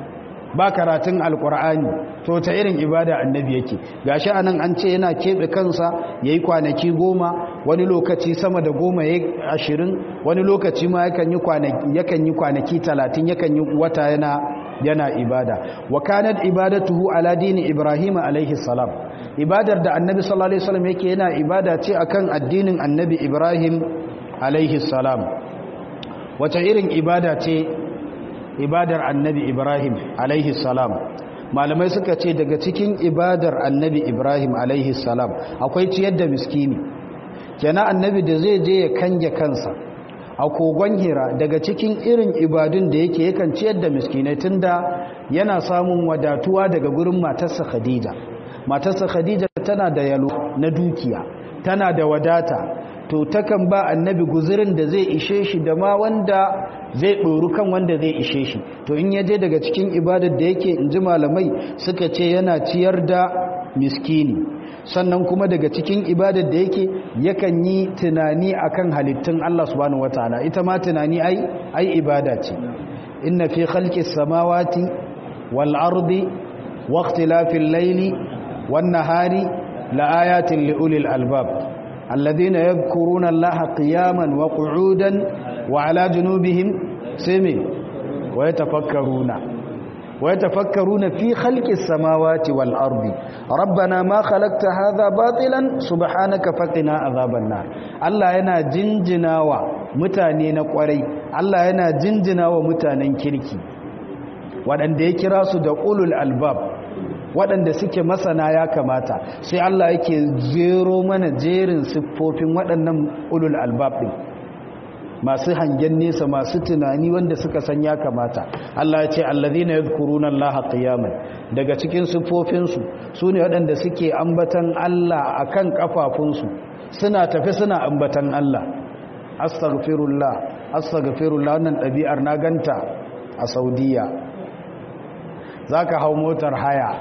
ba karatun alkur'ani to ta irin ibada annabi yake gashi anan an ce yana keɓe kansa yayi kwanaki goma wani lokaci sama da goma ya ashirin wani lokaci ma yakan yi kwanaki yakan yi kwanaki talatin yakan yi wata yana yana ibada wa kanat ibadatuhu ala dini ibrahim alaihi salam ibadar da annabi sallallahu alaihi wasallam yake yana ibada ce akan addinin annabi ibrahim alaihi salam wace irin ibada ce ibadar annabi ibrahim alaihi salam malamai suka ce daga cikin ibadar annabi ibrahim alaihi salam akwai ciyar da miskini kenan annabi da zai je ya kange kansa a kogon hira daga cikin irin ibadun da yake yakan ciyar da miskinai tunda yana samun wadatuwa daga gurin matarsa khadija matarsa khadija tana da yalo na dukiya tana da wadata to takan ba annabi guzurin da zai ishe shi da ma wanda zai ɗoru kan wanda zai ishe shi to in yaje daga cikin ibadar da yake in ji malamai suka ce yana ciyar da miskini sannan kuma daga cikin ibadar da yake yakan yi tunani akan halittun Allah subhanahu wataala ita ma tunani ai ai ibada ce inna fi khalqis samawati wal ardi wa ikhtilafil layli wan nahari la ayatin li ulil albab الذين يذكرون الله قياما وقعودا وعلى جنوبهم سمي ويتفكرون ويتفكرون في خلق السماوات والأرض ربنا ما خلقت هذا باطلا سبحانك فقنا عذاب النار الله yana jinjinawa mutane na kwarai Allah yana jinjinawa mutanen kirki waɗanda ya kira su da ulul albab waɗanda suke masana ya kamata sai Allah yake zero mana jerin siffofin waɗannan ulul albab ɗin masu hangen nesa masu tunani wanda suka san ya kamata Allah ya ce allazina yadhkuruna Allaha qiyaman daga cikin siffofinsu sune waɗanda suke ambatan Allah akan kafafunsu suna tafi suna ambatan Allah astaghfirullah astaghfirullah wannan ɗabi'ar na ganta a Saudiya zaka hau motar haya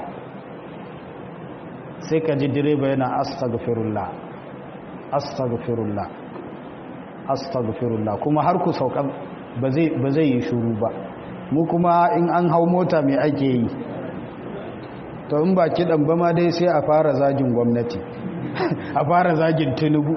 sai ka ji direba yana astaghfirullah astaghfirullah astaghfirullah kuma har ku sauka ba zai yi shuru ba mu kuma in an hau mota mai ake yi to in ba kiɗan ba ma dai sai a fara zagin gwamnati a fara zagin tinubu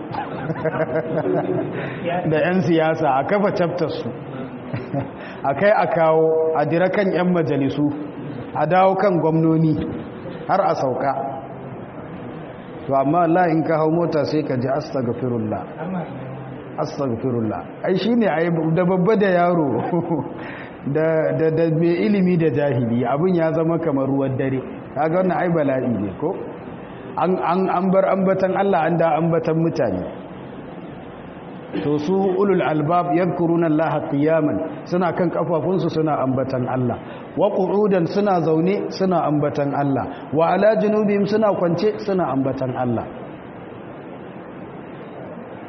da 'yan siyasa a kafa su a kai a kawo a dira kan 'yan majalisu a dawo kan gwamnoni har a sauka to amma Allah in ka hau mota sai ka ji astaghfirullah astaghfirullah ai shine ai da babba da yaro da da da mai ilimi da jahili abin ya zama kamar ruwan dare kaga wannan ai bala'i ne ko an an an bar ambatan Allah an da ambatan mutane to su ulul albab yadhkuruna Allah qiyaman suna kan kafafunsu suna ambatan Allah wa qu'udan suna zaune suna ambatan Allah wa ala junubihim suna kwance suna ambatan Allah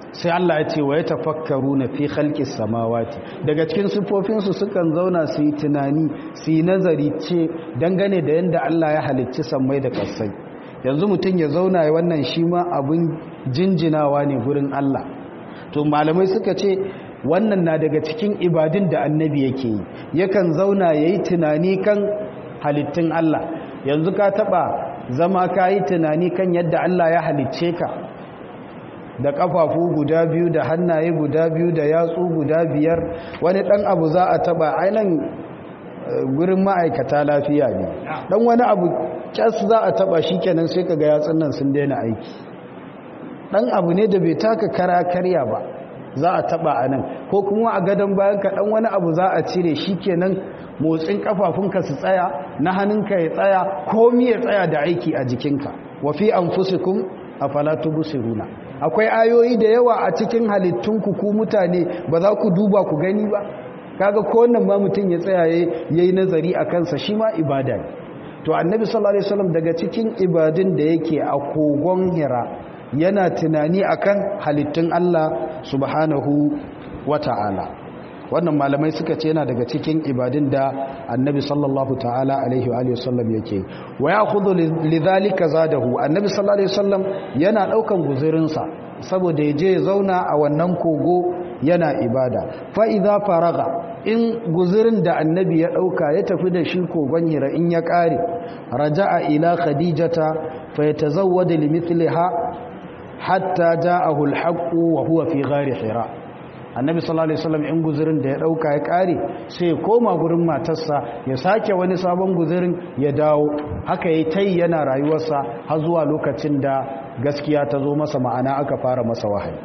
sai Allah ya ce wa ya tafakkaru na fi halkis samawati daga cikin siffofinsu sukan zauna su yi tunani su yi nazari ce dangane da yadda Allah ya halicci sammai da ƙasai yanzu mutum ya zauna ya wannan shi ma abin jinjinawa ne gurin Allah to malamai suka ce wannan na daga cikin ibadun da annabi yake yi yakan zauna ya yi tunani kan halittun Allah yanzu ka taɓa zama ka yi tunani kan yadda Allah ya halicce ka da kafafu guda biyu da hannaye guda biyu da yatsu guda biyar wani dan abu za a taba ainihin gurin ma'aikata lafiya ne dan wani abu kyas za a taba shi kenan sai kaga yatsun nan sun daina aiki dan abu ne da bai taka kara karya ba za a taba a nan ko kuma a gadon bayan ka dan wani abu za a cire shi kenan motsin kafafunka su tsaya na hannunka ya tsaya komi ya tsaya da aiki a jikinka wa fi anfusikum afala tubsiruna akwai ayoyi da yawa a cikin halittunku ku mutane ba za ku duba ku gani ba kaga ko wannan ma mutum ya tsaya yayi nazari a kansa shi ma ibada ne to annabi sallallahu alaihi wasallam daga cikin ibadun da yake a kogon hira yana tunani akan halittun Allah subhanahu wata'ala wannan malamai suka ce yana daga cikin ibadun da annabi sallallahu ta'ala alaihi wa sallam yake wa ya'khudhu lidhalika zadahu annabi sallallahu alaihi wasallam yana daukan guzurinsa saboda ya je zauna a wannan kogo yana ibada fa idza faraga in guzurin da annabi ya dauka ya tafi da shi kogon hira in ya kare raja'a ila khadijata fa yatazawwadu limithliha hatta ja'ahu al-haqqu wa huwa fi ghari hira annabi sallallahu alaihi wasallam in guzurin da ya dauka ya kare sai koma gurin matarsa ya sake wani sabon guzurin ya dawo haka yayi tai yana rayuwarsa har zuwa lokacin da gaskiya ta zo masa ma'ana aka fara masa wahayi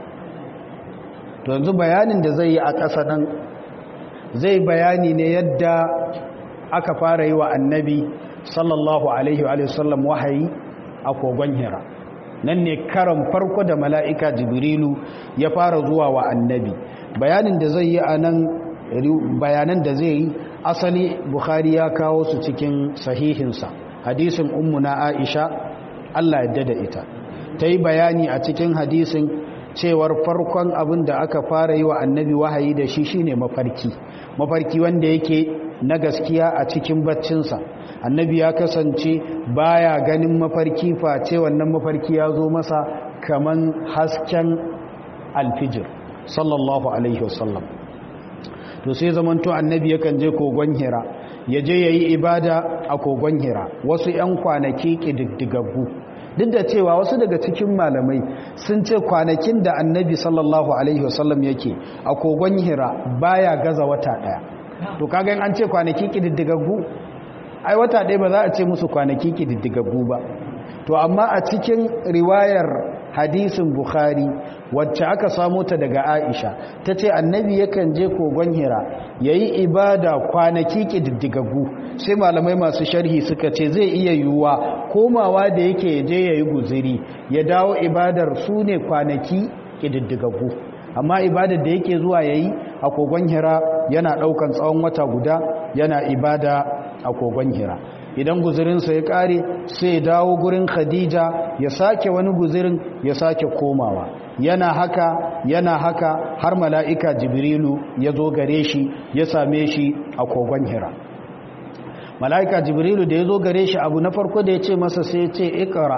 to yanzu bayanin da zai yi a ƙasa nan zai bayani ne yadda aka fara yi wa annabi sallallahu alaihi wa sallam wahayi a kogon hira nan ne karan farko da mala'ika jibrilu ya fara zuwa wa annabi bayanin da zai yi a nan bayanan da zai yi asali bukhari ya kawo su cikin sahihinsa hadisin ummuna aisha allah yadda da ita ta yi bayani a cikin hadisin cewar farkon abin da aka fara yi wa annabi wahayi da shi shine mafarki mafarki wanda yake na gaskiya a cikin baccinsa annabi ya kasance baya ganin mafarki face wannan mafarki ya zo masa kaman hasken alfijir sallallahu alaihi wasallam to sai zamanto annabi yakan je kogon hira ya je yayi ibada a kogon hira wasu 'yan kwanaki kididdigaggu duk da cewa wasu daga cikin malamai sun ce kwanakin da annabi sallallahu alaihi wasallam yake a kogon hira baya gaza wata daya to kaga an ce kwanaki kididdigaggu ai wata ɗaya ba za a ce musu kwanaki kididdigaggu ba to amma a cikin riwayar hadisin bukhari wacce aka samo ta daga aisha ta ce annabi yakan je kogon hira ya yi ibada kwanaki ƙididdigaggu sai malamai masu sharhi suka ce zai iya yiwuwa komawa da yake je ya yi guziri ya dawo ibadar su ne kwanaki ƙididdigaggu amma ibadar da yake zuwa ya yi a kogon hira yana ɗaukan tsawon wata guda yana ibada a kogon hira idan guzirinsa ya kare sai dawo gurin khadija ya sake wani guzirin ya sake komawa yana haka yana haka har mala'ika jibrilu ya zo gare shi ya same shi a kogon hira mala'ika jibrilu da ya zo gare shi abu na farko da ya ce masa sai ya ce ikara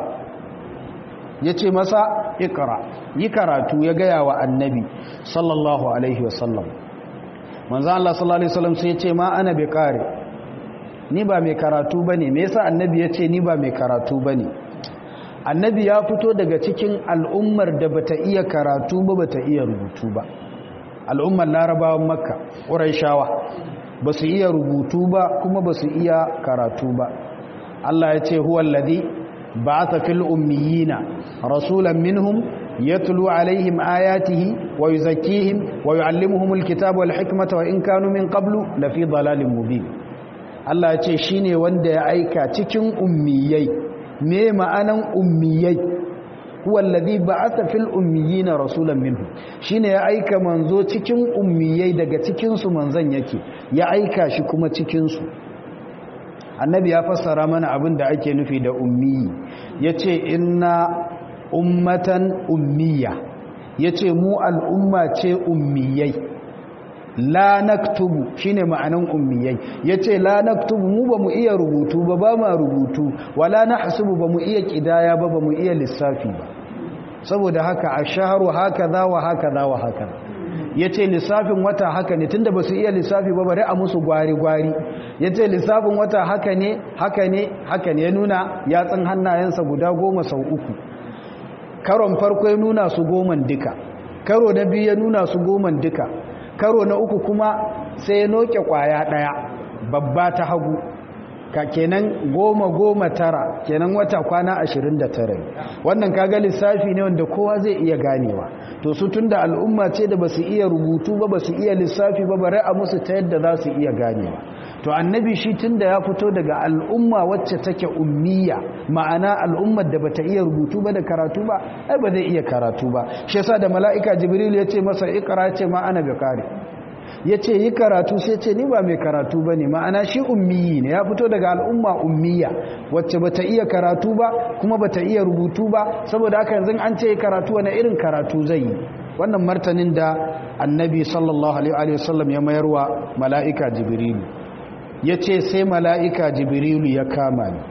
ya ce masa ikara yi karatu ya gaya wa annabi sallallahu alaihi wasallam manzan Allah sallallahu alaihi wasallam sai ya ce ma ana bai kare ni ba mai karatu ba ne me yasa annabi ya ce ni ba mai karatu ba ne annabi ya fito daga cikin al'ummar da bata iya karatu ba bata iya rubutu ba al'ummar larabawan makka ƙuraishawa ba su iya rubutu ba kuma ba su iya karatu ba Allah ya ce huwa alladhi ba'atha fil ummiyina rasulan minhum yatlu alaihim ayatihi wa yuzakkihim wa yuallimuhumul kitaba wal hikmata wa in kanu min qablu lafi dalalin mubin Allah ya ce shi ne wanda ya aika cikin ummiyai me ma'anan ummiyai wallazi ba'atha fil ummiyina rasulan minhu shine ya aika manzo cikin ummiyai daga cikin su manzon yake ya aika shi kuma cikin su annabi ya fassara mana abin da ake nufi da ummi yace inna ummatan ummiya ya ce mu al'umma ce ummiyai la naktubu shine ma'anan ummiyai yace la naktubu mu bamu iya rubutu ba ba ma rubutu wala nahsubu bamu iya kidaya ba bamu iya lissafi ba saboda haka ashharu hakaza wa hakaza wa hakaza yace lissafin wata haka ne tunda basu iya lissafi ba bare a musu gwari gwari yace lissafin wata haka ne haka ne haka ne ya nuna yatsun hannayensa guda goma sau uku karon farko ya nuna su goman duka karo na biyu ya nuna su goman duka karo na uku kuma sai ya noke kwaya daya babba ta hagu ka kenan goma goma tara kenan wata kwana ashirin da tara wannan kaga lissafi ne wanda kowa zai iya ganewa to su tunda al'umma ce da basu iya rubutu ba basu iya lissafi ba bare a musu ta yadda za su iya ganewa to annabi shi tunda ya fito daga al'umma wacce take ummiya ma'ana al'ummar da bata iya rubutu ba da karatu ba ai ba zai iya karatu ba shi yasa da mala'ika jibril ya ce masa ikra ce ma ana biqari ya ce yi karatu sai ce ni ba mai karatu ba ne ma'ana shi ummiyi ne ya fito daga al'umma ummiya wacce bata iya karatu ba kuma bata iya rubutu ba saboda haka yanzu an ce karatu wani irin karatu zai yi wannan martanin da annabi sallallahu alaihi wasallam ya mayarwa mala'ika jibrilu ya ce sai mala'ika jibrilu ya kama ni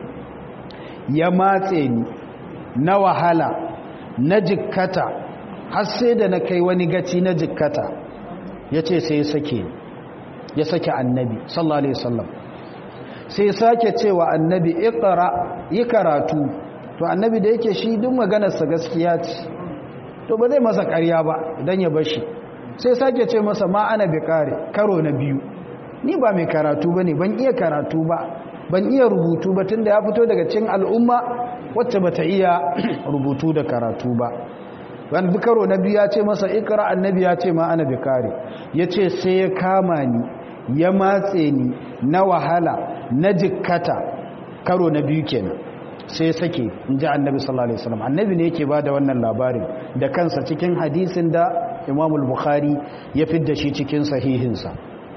ya matse ni na wahala na jikkata har sai da na kai wani gaci na jikkata ya ce sai ya sake ya sake annabi sallallahu alaihi wasallam sai sake cewa annabi iqra yi karatu to annabi da yake shi duk maganarsa gaskiya ce to ba zai masa ƙarya ba dan ya bashi sai sake ce masa ma ana bi kare karo na biyu ni ba mai karatu bane ban iya karatu ba ban iya rubutu ba tunda ya fito daga cikin al'umma wacce bata iya rubutu da karatu ba wani karo na biyu ya ce masa ikra annabi ya ce ma ana bikari ya ce sai ya kama ni ya matse ni na wahala na jikkata karo na biyu kenan sai sake in ji annabi sallallahu alaihi wasallam annabi ne yake bada wannan labarin da kansa cikin hadisin da imamul bukhari ya fidda shi cikin sahihinsa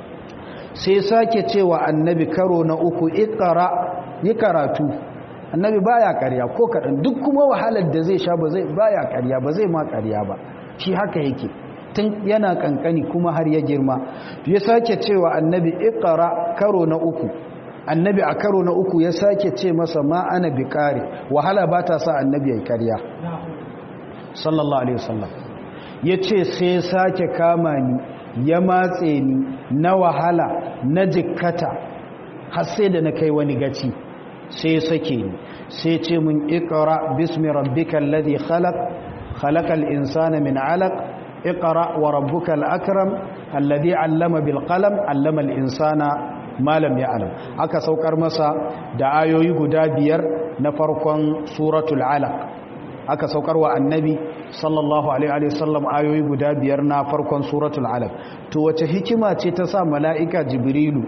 sai sake cewa annabi karo na uku ikra yi karatu annabi baya karya ko kaɗan duk kuma wahalar da zai sha ba zai baya karya ba zai ma karya ba shi haka yake tun yana kankani kuma har ya girma ya sake cewa annabi iqra karo na uku annabi a karo na uku ya sake ce masa ma ana biqari wahala ba ta sa annabi yayi karya sallallahu alaihi wasallam yace sai sake kama ni ya matse ni na wahala na jikkata har sai da na kai wani gaci sai sake ni sai ce mun ikra bismi rabbikal ladhi khalaq khalaqal insana min 'alaq ikra wa rabbukal akram alladhi 'allama bil qalam 'allama al insana ma lam ya'lam aka saukar masa da ayoyi guda biyar na farkon suratul 'alaq aka saukar wa annabi sallallahu alaihi wasallam ayoyi guda biyar na farkon suratul 'alaq to wace hikima ce ta sa mala'ika jibrilu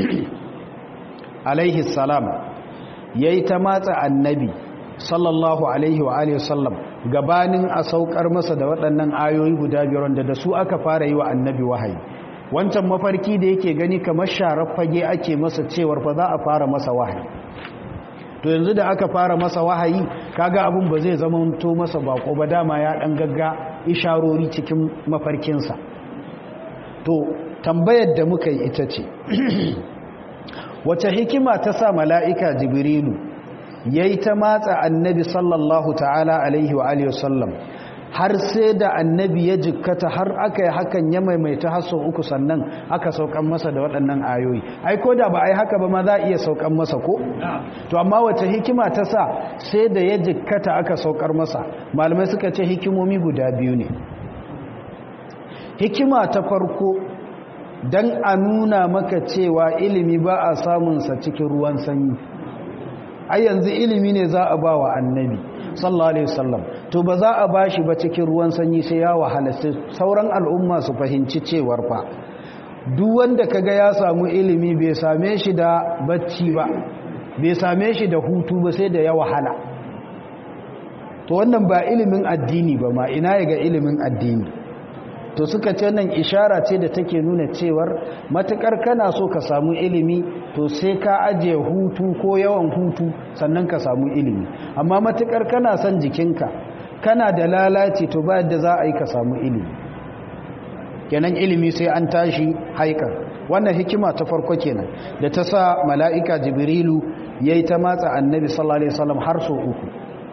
alaihi salam ya yi ta matsa annabi sallallahu alaihi wa alihi sallam gabanin a saukar masa da waɗannan ayoyi guda biyar wanda da su aka fara yi wa annabi wahayi wancan mafarki da yake gani kamar sharar fage ake masa cewar fa za a fara masa wahayi to yanzu da aka fara masa wahayi kaga abin ba zai zama to masa bako ba dama ya dan gagga isharori cikin mafarkinsa to tambayar da muka yi ita ce wace hikima ta sa mala'ika jibrilu ya yi ta matsa annabi sallallahu ta'ala alaihi wa alihi wasallam har sai da annabi ya jikkata har aka yi hakan ya maimaita haso uku sannan aka saukan masa da waɗannan ayoyi ai ko da ba ai haka ba ma za a iya saukan masa ko to amma wace hikima ta sa sai da ya jikkata aka saukar masa malamai suka ce hikimomi guda biyu ne hikima ta farko don a nuna maka cewa ilimi ba a samunsa cikin ruwan sanyi a yanzu ilimi ne za a ba wa annabi sallallahu alaihi wasallam to ba za a ba shi ba cikin ruwan sanyi sai ya wahala sauran al'umma su fahimci cewar fa duk wanda kaga ya samu ilimi bai same shi da bacci ba bai same shi da hutu ba sai da ya wahala to wannan ba ilimin addini ba ma ina ya ga ilimin addini to suka ce nan ishara ce da take nuna cewar matukar kana so ka samu ilimi to sai ka ajiye hutu ko yawan hutu sannan ka samu ilimi amma matukar kana son jikinka kana da lalaci to ba yadda za a yi ka samu ilimi kenan ilimi sai an tashi haikar wannan hikima ta farko kenan da ta sa mala'ika jibrilu ya yi ta matsa annabi sallallahu alaihi wasallam har so uku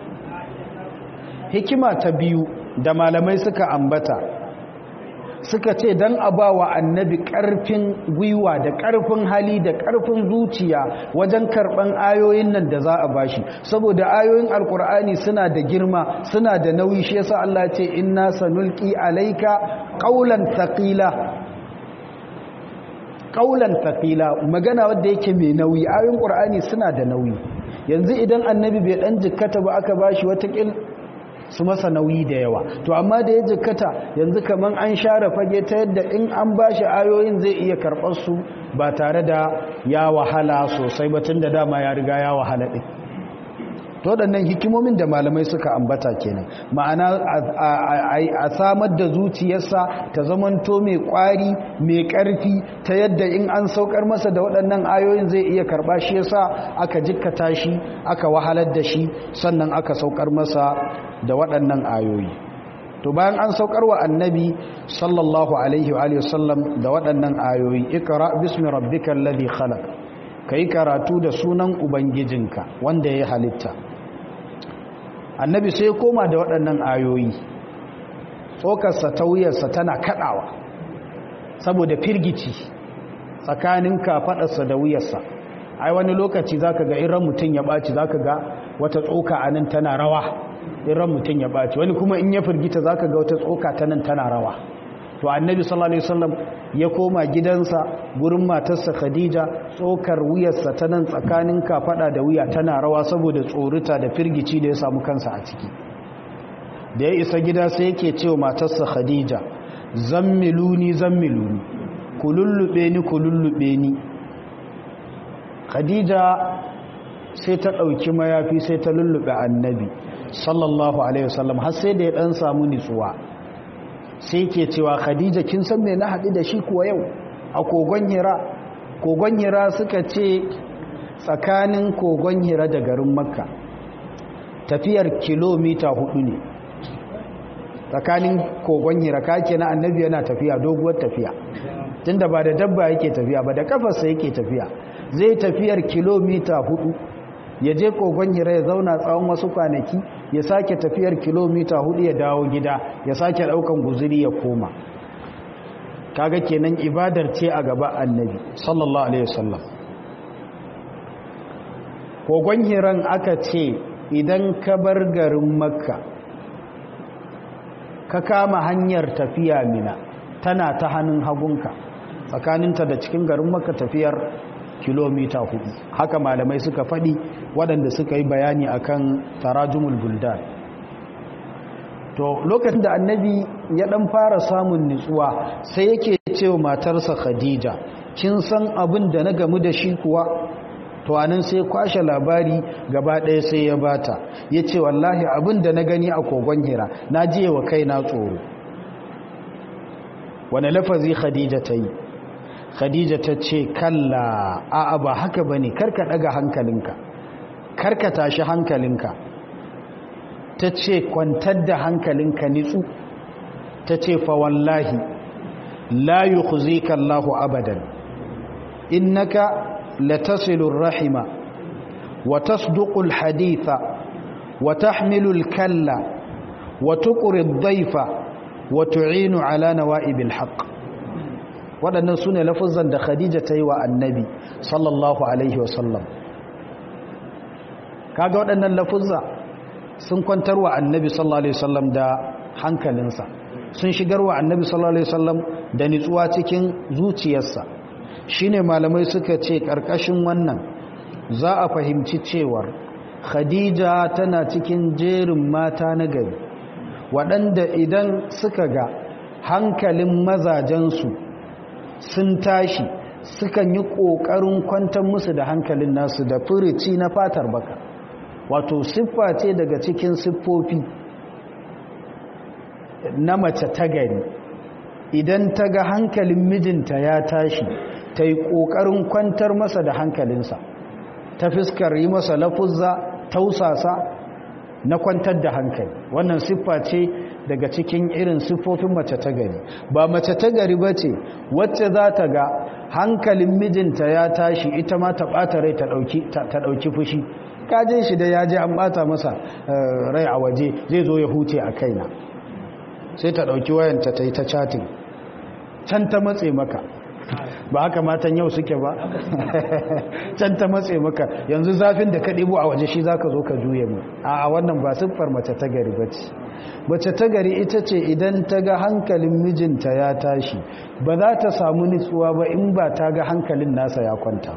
hikima ta biyu da malamai suka ambata suka ce don a ba wa annabi ƙarfin gwiwa da ƙarfin hali da ƙarfin zuciya wajen karɓan ayoyin nan da za a bashi saboda ayoyin alkur'ani suna da girma suna da nauyi shi yasa Allah ce inna sanulqi alayka qawlan thaqila qawlan thaqila magana wanda yake mai nauyi ayoyin qur'ani suna da nauyi yanzu idan annabi bai dan jikkata ba aka bashi wata kil su masa nauyi da yawa to amma da ya jikkata yanzu kaman an share fage ta yadda in an bashi ayoyin zai iya karɓar su ba tare da ya wahala sosai ba tunda dama ya riga ya wahala ɗin to waɗannan hikimomin da malamai suka ambata kenan ma'ana a samar da zuciyarsa ta zamanto mai ƙwari mai ƙarfi ta yadda in an saukar masa da waɗannan ayoyin zai iya karɓa shi yasa aka jikkata shi aka wahalar da shi sannan aka saukar masa da waɗannan ayoyi to bayan an saukar wa annabi sallallahu alaihi wa sallam da waɗannan ayoyi ikra bismi rabbikal ladhi khalaq kai karatu da sunan ubangijinka wanda ya halitta annabi sai koma da waɗannan ayoyi tsokarsa ta wuyarsa tana kaɗawa saboda firgici tsakanin kafaɗarsa da wuyarsa ai wani lokaci zaka ga iran mutum ya ɓaci zaka ga wata tsoka a nan tana rawa iran mutum ya ɓaci wani kuma in ya firgita zaka ga wata tsoka ta nan tana rawa to annabi sallallahu alaihi wasallam ya koma gidansa gurin matarsa khadija tsokar wuyarsa ta nan tsakanin kafada da wuya tana rawa saboda tsorita da firgici da ya samu kansa a ciki da ya isa gida sai yake cewa matarsa khadija zammiluni zammiluni kulullube ni kulullube ni khadija sai ta ɗauki mayafi sai ta lullube annabi sallallahu alaihi wasallam har sai da ya ɗan samu nitsuwa sai ke cewa khadija kin san me na haɗu da shi kuwa yau a kogon hira kogon hira suka ce tsakanin kogon hira da garin makka tafiyar kilomita hudu ne tsakanin kogon hira kake na annabi yana tafiya doguwar tafiya tunda ba da dabba yake tafiya ba da kafarsa yake tafiya zai tafiyar kilomita hudu ya je kogon hira ya zauna tsawon wasu kwanaki ya sake tafiyar kilomita hudu ya dawo gida ya sake daukan guzuri ya koma kaga kenan ibadar ce a gaba annabi sallallahu alaihi wasallam kogon hiran aka ce idan ka bar garin makka ka kama hanyar tafiya mina tana ta hannun hagunka tsakaninta da cikin garin makka tafiyar kilomita hudu haka malamai suka faɗi waɗanda suka yi bayani akan tarajumul buldan to lokacin da annabi ya ɗan fara samun nutsuwa sai yake cewa matarsa khadija kin san abin da na gamu da shi kuwa to anan sai kwashe labari gaba ɗaya sai ya bata ya ce wallahi abin da na gani a kogon hira na jiye wa kaina tsoro wane lafazi khadija ta yi khadija ta ce kalla a'a ba haka ba ne karka daga hankalinka karka tashi hankalinka ta ce kwantar da hankalinka nitsu ta ce fa wallahi la yukhzika Allahu abadan innaka latasilur rahima wa tasduqul haditha wa tahmilul kalla wa tuqrid dhayfa wa tu'inu ala nawa'ibil haqq waɗannan su ne lafuzan da khadija ta yi wa annabi sallallahu alaihi wasallam kaga waɗannan lafuzza sun kwantar wa annabi sallallahu alaihi wasallam da hankalinsa sun shigar wa annabi sallallahu alaihi wasallam da nitsuwa cikin zuciyarsa shine malamai suka ce ƙarƙashin wannan za a fahimci cewar khadija tana cikin jerin mata na gari waɗanda idan suka ga hankalin mazajensu sun tashi sukan yi ƙoƙarin kwantar musu da hankalin nasu da furici na fatar baka wato siffa ce daga cikin siffofi na mace ta gari idan ta ga hankalin mijinta ya tashi ta yi ƙoƙarin kwantar masa da hankalinsa ta fiskar yi masa lafuzza tausasa na kwantar da hankali wannan siffa ce daga cikin irin siffofin mace ta gari ba mace ta gari ba ce wacce za ta ga hankalin mijinta ya tashi ita ma ta ɓata rai ta ɗauki fushi kajin shi da ya je an ɓata masa rai a waje zai zo ya huce a kaina sai ta ɗauki wayanta ta yi ta chatin can ta matse maka ba haka matan yau suke ba can ta matse maka yanzu zafin da ka ɗibo a waje shi za ka zo ka juye mu a wannan ba siffar mace ta gari ba ce mace ta gari ita ce idan ta ga hankalin mijinta ya tashi ba za ta samu nutsuwa ba in ba ta ga hankalin nasa ya kwanta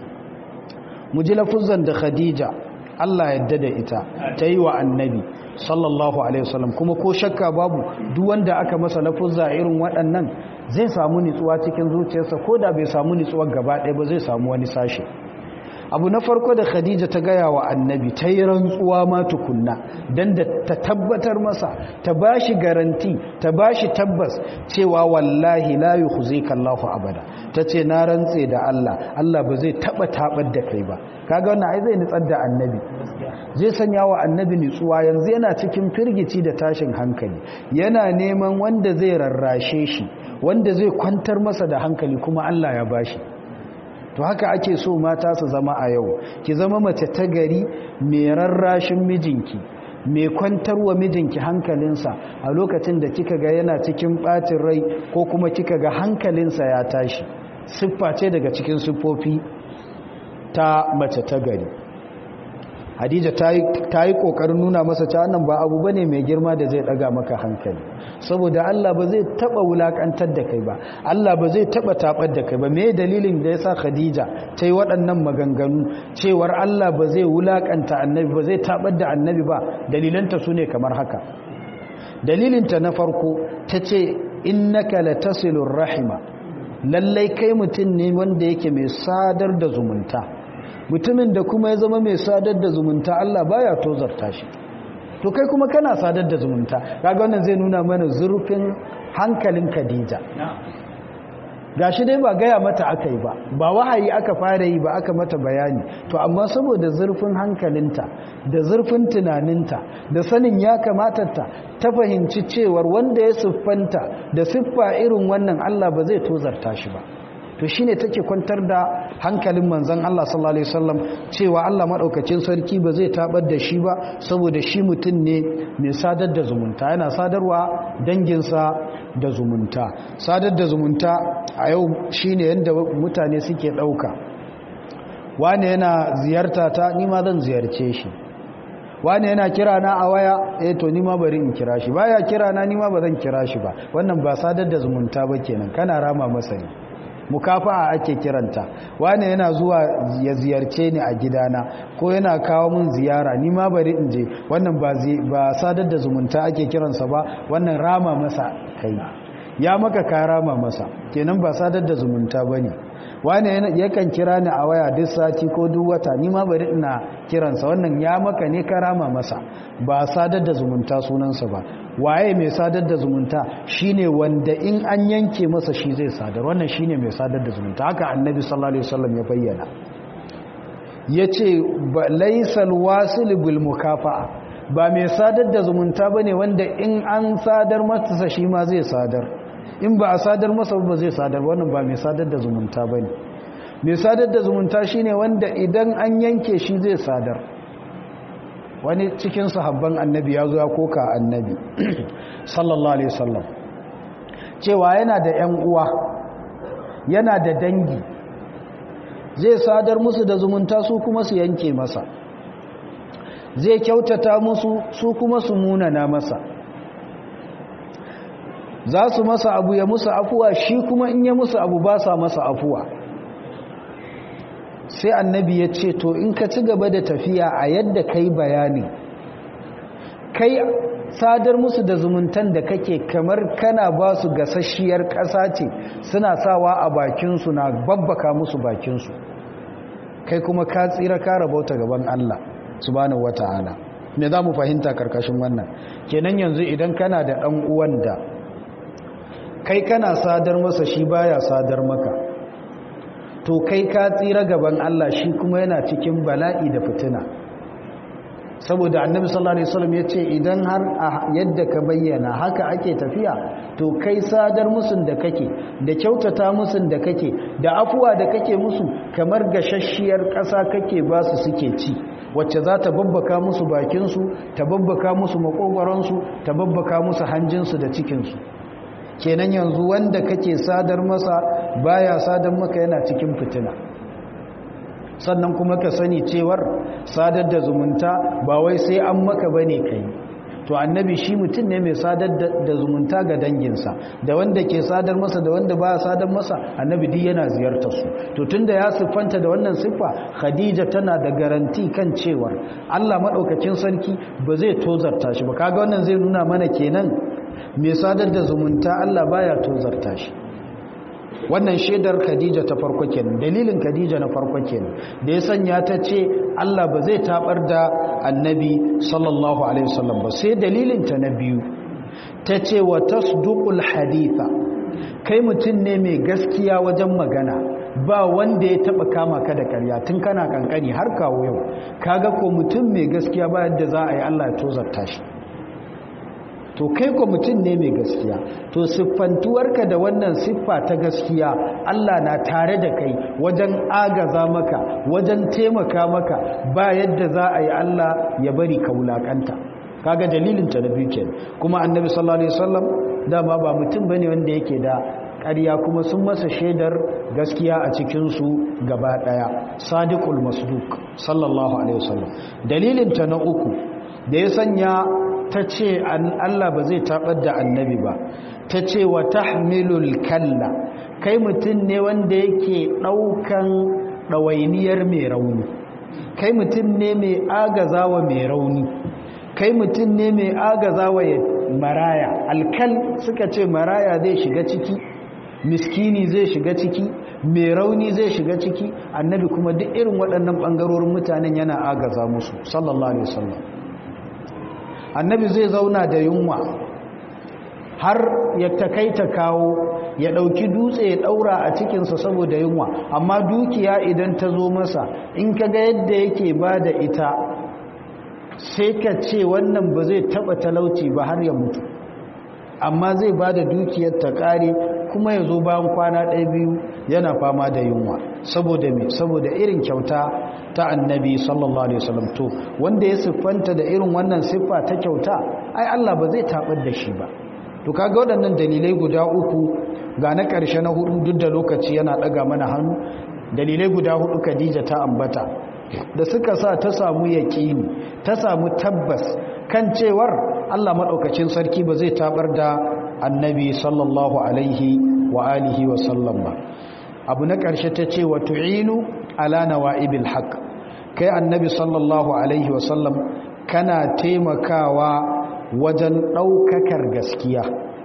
mu ji lafuzan da khadija Allah yadda da ita ta yi wa annabi sallallahu alaihi wasallam kuma ko shakka babu duk wanda aka masa lafuzza irin waɗannan zai samu nutsuwa cikin zuciyarsa ko da bai samu nutsuwa gaba ɗaya ba zai samu wani sashe abu na farko da khadija ta gaya wa annabi ta yi rantsuwa ma tukunna don da ta tabbatar masa ta ba shi garanti ta ba shi tabbas cewa wallahi la yi huze kallahu abada ta ce na rantse da Allah Allah ba zai taba tabar da kai ba kaga wannan ai zai nutsar da annabi zai sanya wa annabi nutsuwa yanzu yana cikin firgici da tashin hankali yana neman wanda zai rarrashe shi wanda zai kwantar masa da hankali kuma Allah ya bashi to haka ake so mata su zama a yau ki zama mace ta gari mai rarrashin mijinki mai kwantarwa mijinki hankalinsa a lokacin da kika ga yana cikin ɓacin rai ko kuma kika ga hankalinsa ya tashi siffa ce daga cikin siffofi ta mace ta gari hadija ta yi ƙoƙarin nuna masa ta nan ba abu ba ne mai girma da zai ɗaga maka hankali saboda Allah ba zai taɓa wulaƙantar da kai ba Allah ba zai taɓa taɓar da kai ba me dalilin da ya sa khadija ta yi waɗannan maganganu cewar Allah ba zai wulaƙanta annabi ba zai taɓar da annabi ba dalilanta su ne kamar haka dalilinta na farko ta ce innaka latasilur rahima lallai kai mutum ne wanda yake mai sadar da zumunta mutumin da kuma ya zama mai sadar da zumunta Allah baya tozarta shi to kai kuma kana sadar da zumunta kaga wannan zai nuna mana zurfin hankalin Khadija gashi dai ba gaya mata aka yi ba ba wahayi aka fara yi ba aka mata bayani to amma saboda zurfin hankalinta da zurfin tunaninta da sanin ya kamata ta ta fahimci cewar wanda ya siffanta da siffa irin wannan Allah ba zai tozarta shi ba to shine take kwantar da hankalin manzon Allah sallallahu alaihi wasallam cewa Allah madaukakin sarki ba zai tabar da shi ba saboda shi mutum ne mai sadar da zumunta yana sadarwa danginsa da zumunta sadar da zumunta a yau shine yanda mutane suke dauka wane yana ziyarta ta ni ma zan ziyarce shi wane yana kira na a waya eh to ni ma bari in kira shi baya kira na ni ma ba zan kira shi ba wannan ba sadar da zumunta ba kenan kana rama masa ne mukafa'a ake kiranta wane yana zuwa ya ziyarce ni a gidana ko yana kawo mun ziyara ni ma bari in je wannan ba ba sadar da zumunta ake kiransa ba wannan rama masa kai ya maka ka rama masa kenan ba sadar da zumunta bane wane yakan kira ni a waya duk sati ko duk wata ni ma bari ina kiransa wannan ya maka ne ka rama masa ba sadar da zumunta sunansa ba waye mai sadar da zumunta shine wanda in an yanke masa shi zai sadar wannan shine mai sadar da zumunta haka annabi sallallahu alaihi wasallam ya bayyana yace laysal wasil bil mukafa'a ba mai sadar da zumunta bane wanda in an sadar masa shi ma zai sadar in ba a sadar masa ba zai sadar wannan ba mai sadar da zumunta bane mai sadar da zumunta shine wanda idan an yanke shi zai sadar wani cikin sahabban annabi ya zo ya koka annabi sallallahu alaihi wasallam cewa yana da ƴan uwa yana da dangi zai sadar musu da zumunta su kuma su yanke masa zai kyautata musu su kuma su munana masa za su masa abu ya musu afuwa shi kuma in ya musu abu ba sa masa afuwa sai annabi ya ce to in ka ci gaba da tafiya a yadda kai bayani kai sadar musu da zumuntan da kake kamar kana ba su gasasshiyar ƙasa ce suna sawa a bakinsu na babbaka musu bakinsu kai kuma ka tsira ka rabauta gaban Allah subhanahu wata'ala me za mu fahimta karkashin wannan kenan yanzu idan kana da ɗan uwan da kai kana sadar masa shi baya sadar maka to kai ka tsira gaban Allah shi kuma yana cikin bala'i da fitina saboda annabi sallallahu alaihi wasallam ya ce idan har yadda ka bayyana haka ake tafiya to kai sadar musun da kake da kyautata musun da kake da afuwa da kake musu kamar gashashshiyar ƙasa kake ba su suke ci wacce za ta babbaka musu bakinsu ta babbaka musu makogwaronsu ta babbaka musu hanjinsu da cikinsu kenan yanzu wanda kake sadar masa baya sadar maka yana cikin fitina sannan kuma ka sani cewar sadar da zumunta ba wai sai an maka bane kai to annabi shi mutum ne mai sadar da zumunta ga danginsa da wanda ke sadar masa da wanda baya sadar masa annabi duk yana ziyartar su to tunda ya siffanta da wannan siffa khadija tana da garanti kan cewar Allah madaukakin sarki ba zai tozarta shi ba kaga wannan zai nuna mana kenan mai sadar da zumunta Allah baya tozarta shi wannan shaidar Khadija ta farko kenan dalilin Khadija na farko kenan da ya sanya ta ce Allah ba zai tabar da Annabi sallallahu alaihi wasallam ba sai dalilin ta na biyu ta ce wa tasduqul haditha kai mutum ne mai gaskiya wajen magana ba wanda ya taba kama ka da karya tun kana kankani har kawo yau kaga ko mutum mai gaskiya ba yadda za a yi Allah ya tozarta shi to kai ko mutum ne mai gaskiya to siffantuwarka da wannan siffa ta gaskiya Allah na tare da kai wajen agaza maka wajen taimaka maka ba yadda za a yi Allah ya bari ka wulakanta kaga dalilin ta na biyu kenan kuma annabi sallallahu alaihi wasallam dama ba mutum bane wanda yake da ƙarya kuma sun masa shaidar gaskiya a cikin su gaba daya sadiqul masduq sallallahu alaihi wasallam dalilin ta na uku da ya sanya ta ce Allah ba zai taɓar da annabi ba ta ce wa tahmilul kalla kai mutum ne wanda yake ɗaukan ɗawainiyar mai rauni kai mutum ne mai agazawa mai rauni kai mutum ne mai agazawa maraya alkal suka ce maraya zai shiga ciki miskini zai shiga ciki mai rauni zai shiga ciki annabi kuma duk irin waɗannan ɓangarorin mutanen yana agaza musu sallallahu alaihi wasallam annabi zai zauna da yunwa har ya takaita kawo ya ɗauki dutse ya ɗaura a cikinsa saboda yunwa amma dukiya idan ta zo masa in ka ga yadda yake ba da ita sai ka ce wannan ba zai taɓa talauci ba har ya mutu amma zai ba da dukiyar ta ƙare kuma ya zo bayan kwana ɗaya biyu yana fama da yunwa saboda me saboda irin kyauta ta annabi sallallahu alaihi wasallam to wanda ya siffanta da irin wannan siffa ta kyauta ai Allah ba zai tabar da shi ba to kaga waɗannan dalilai guda uku ga na ƙarshe na hudu duk da lokaci yana ɗaga mana hannu dalilai guda hudu Khadija ta ambata da suka sa ta samu yaƙini ta samu tabbas kan cewar Allah maɗaukacin sarki ba zai tabar da annabi sallallahu alaihi wa alihi wa sallam ba abu na ƙarshe ta ce wa tu'inu ala nawa'ibil haqq kai annabi sallallahu alaihi wa sallam kana taimakawa wajen ɗaukakar gaskiya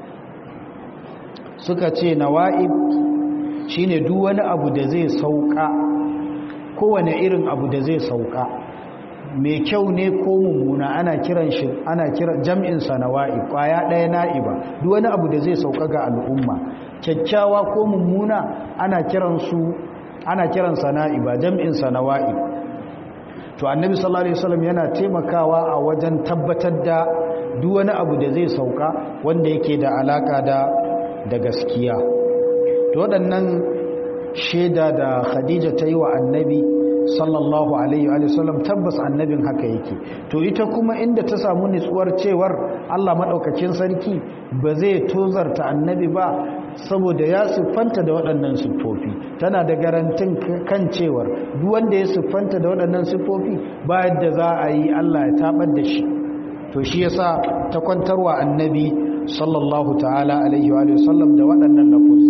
suka ce nawa'ib shine duk wani abu da zai sauka kowane irin abu da zai sauka mai kyau ne ko mummuna ana kiran shi ana kiran jam'in sa nawa'i kwaya daya na'iba duk wani abu da zai sauka ga al'umma kyakkyawa ko mummuna ana kiran su ana kiran sa na'iba jam'in sa nawa'i to annabi sallallahu alaihi wasallam yana taimakawa a wajen tabbatar da duk wani abu da zai sauka wanda yake da alaka da da gaskiya to waɗannan shaida da Khadija ta yi wa annabi sallallahu alaihi wa sallam tabbas annabin haka yake to ita kuma inda ta samu nutsuwar cewar Allah madaukakin sarki ba zai tozarta annabi ba saboda ya siffanta da waɗannan siffofi tana da garantin kan cewar duk wanda ya siffanta da waɗannan siffofi ba yadda za a yi Allah ya tabar da shi to shi yasa ta kwantarwa annabi sallallahu ta'ala alaihi wa sallam da waɗannan lafuzza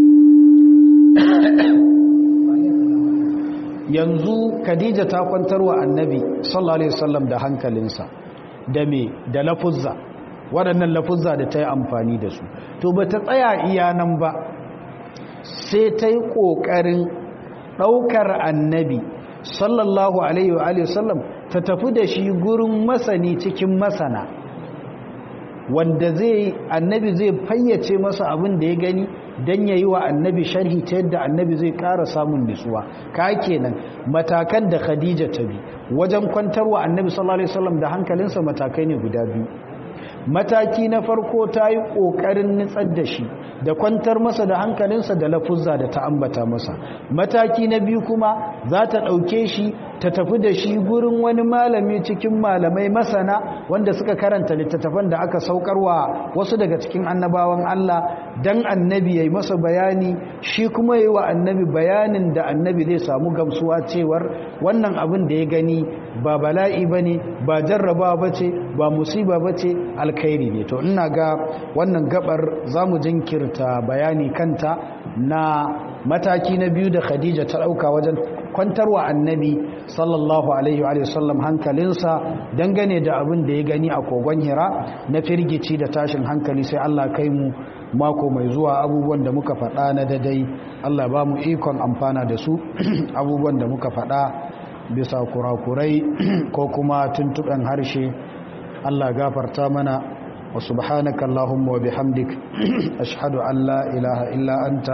yanzu Khadija ta kwantar wa annabi sallallahu alaihi wasallam da hankalinsa da me da lafuzza waɗannan lafuzza da ta yi amfani da su to ba ta tsaya iya nan ba sai ta yi ƙoƙarin ɗaukar annabi sallallahu alaihi wa sallam ta tafi da shi gurin masani cikin masana wanda zai annabi zai fayyace masa abin da ya gani don ya yi wa annabi sharhi ta yadda annabi zai ƙara samun nutsuwa ka kenan matakan da khadija ta bi wajen kwantarwa annabi sallallahu alaihi wasallam da hankalinsa matakai ne guda biyu mataki na farko ta yi ƙoƙarin nutsar da shi da kwantar masa da hankalinsa da lafuzza da ta ambata masa mataki na biyu kuma za ta ɗauke shi ta tafi da shi gurin wani malami cikin malamai masana wanda suka karanta littattafan da aka saukarwa wasu daga cikin annabawan Allah dan annabi ya yi masa bayani shi kuma yi wa annabi bayanin da annabi zai samu gamsuwa cewar wannan abin da ya gani ba bala'i ba ne ba jarraba ba ce ba musiba ba ce alkhairi ne to ina ga wannan gabar za mu jinkirta bayani kanta na mataki na biyu da khadija ta ɗauka wajen kwantarwa annabi sallallahu alaihi wa sallam hankalinsa dangane da abin da ya gani a kogon hira na firgici da tashin hankali sai Allah kai mu mako mai zuwa abubuwan da muka faɗa na dadai Allah ba mu ikon amfana da su abubuwan da muka faɗa bisa kurakurai ko kuma tuntuɓen harshe Allah gafarta mana wa subhanaka Allahumma wa bihamdik ashhadu an la ilaha illa anta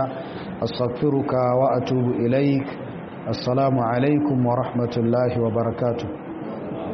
astaghfiruka wa atubu ilaik assalamu alaikum wa rahmatullahi wa barakatuh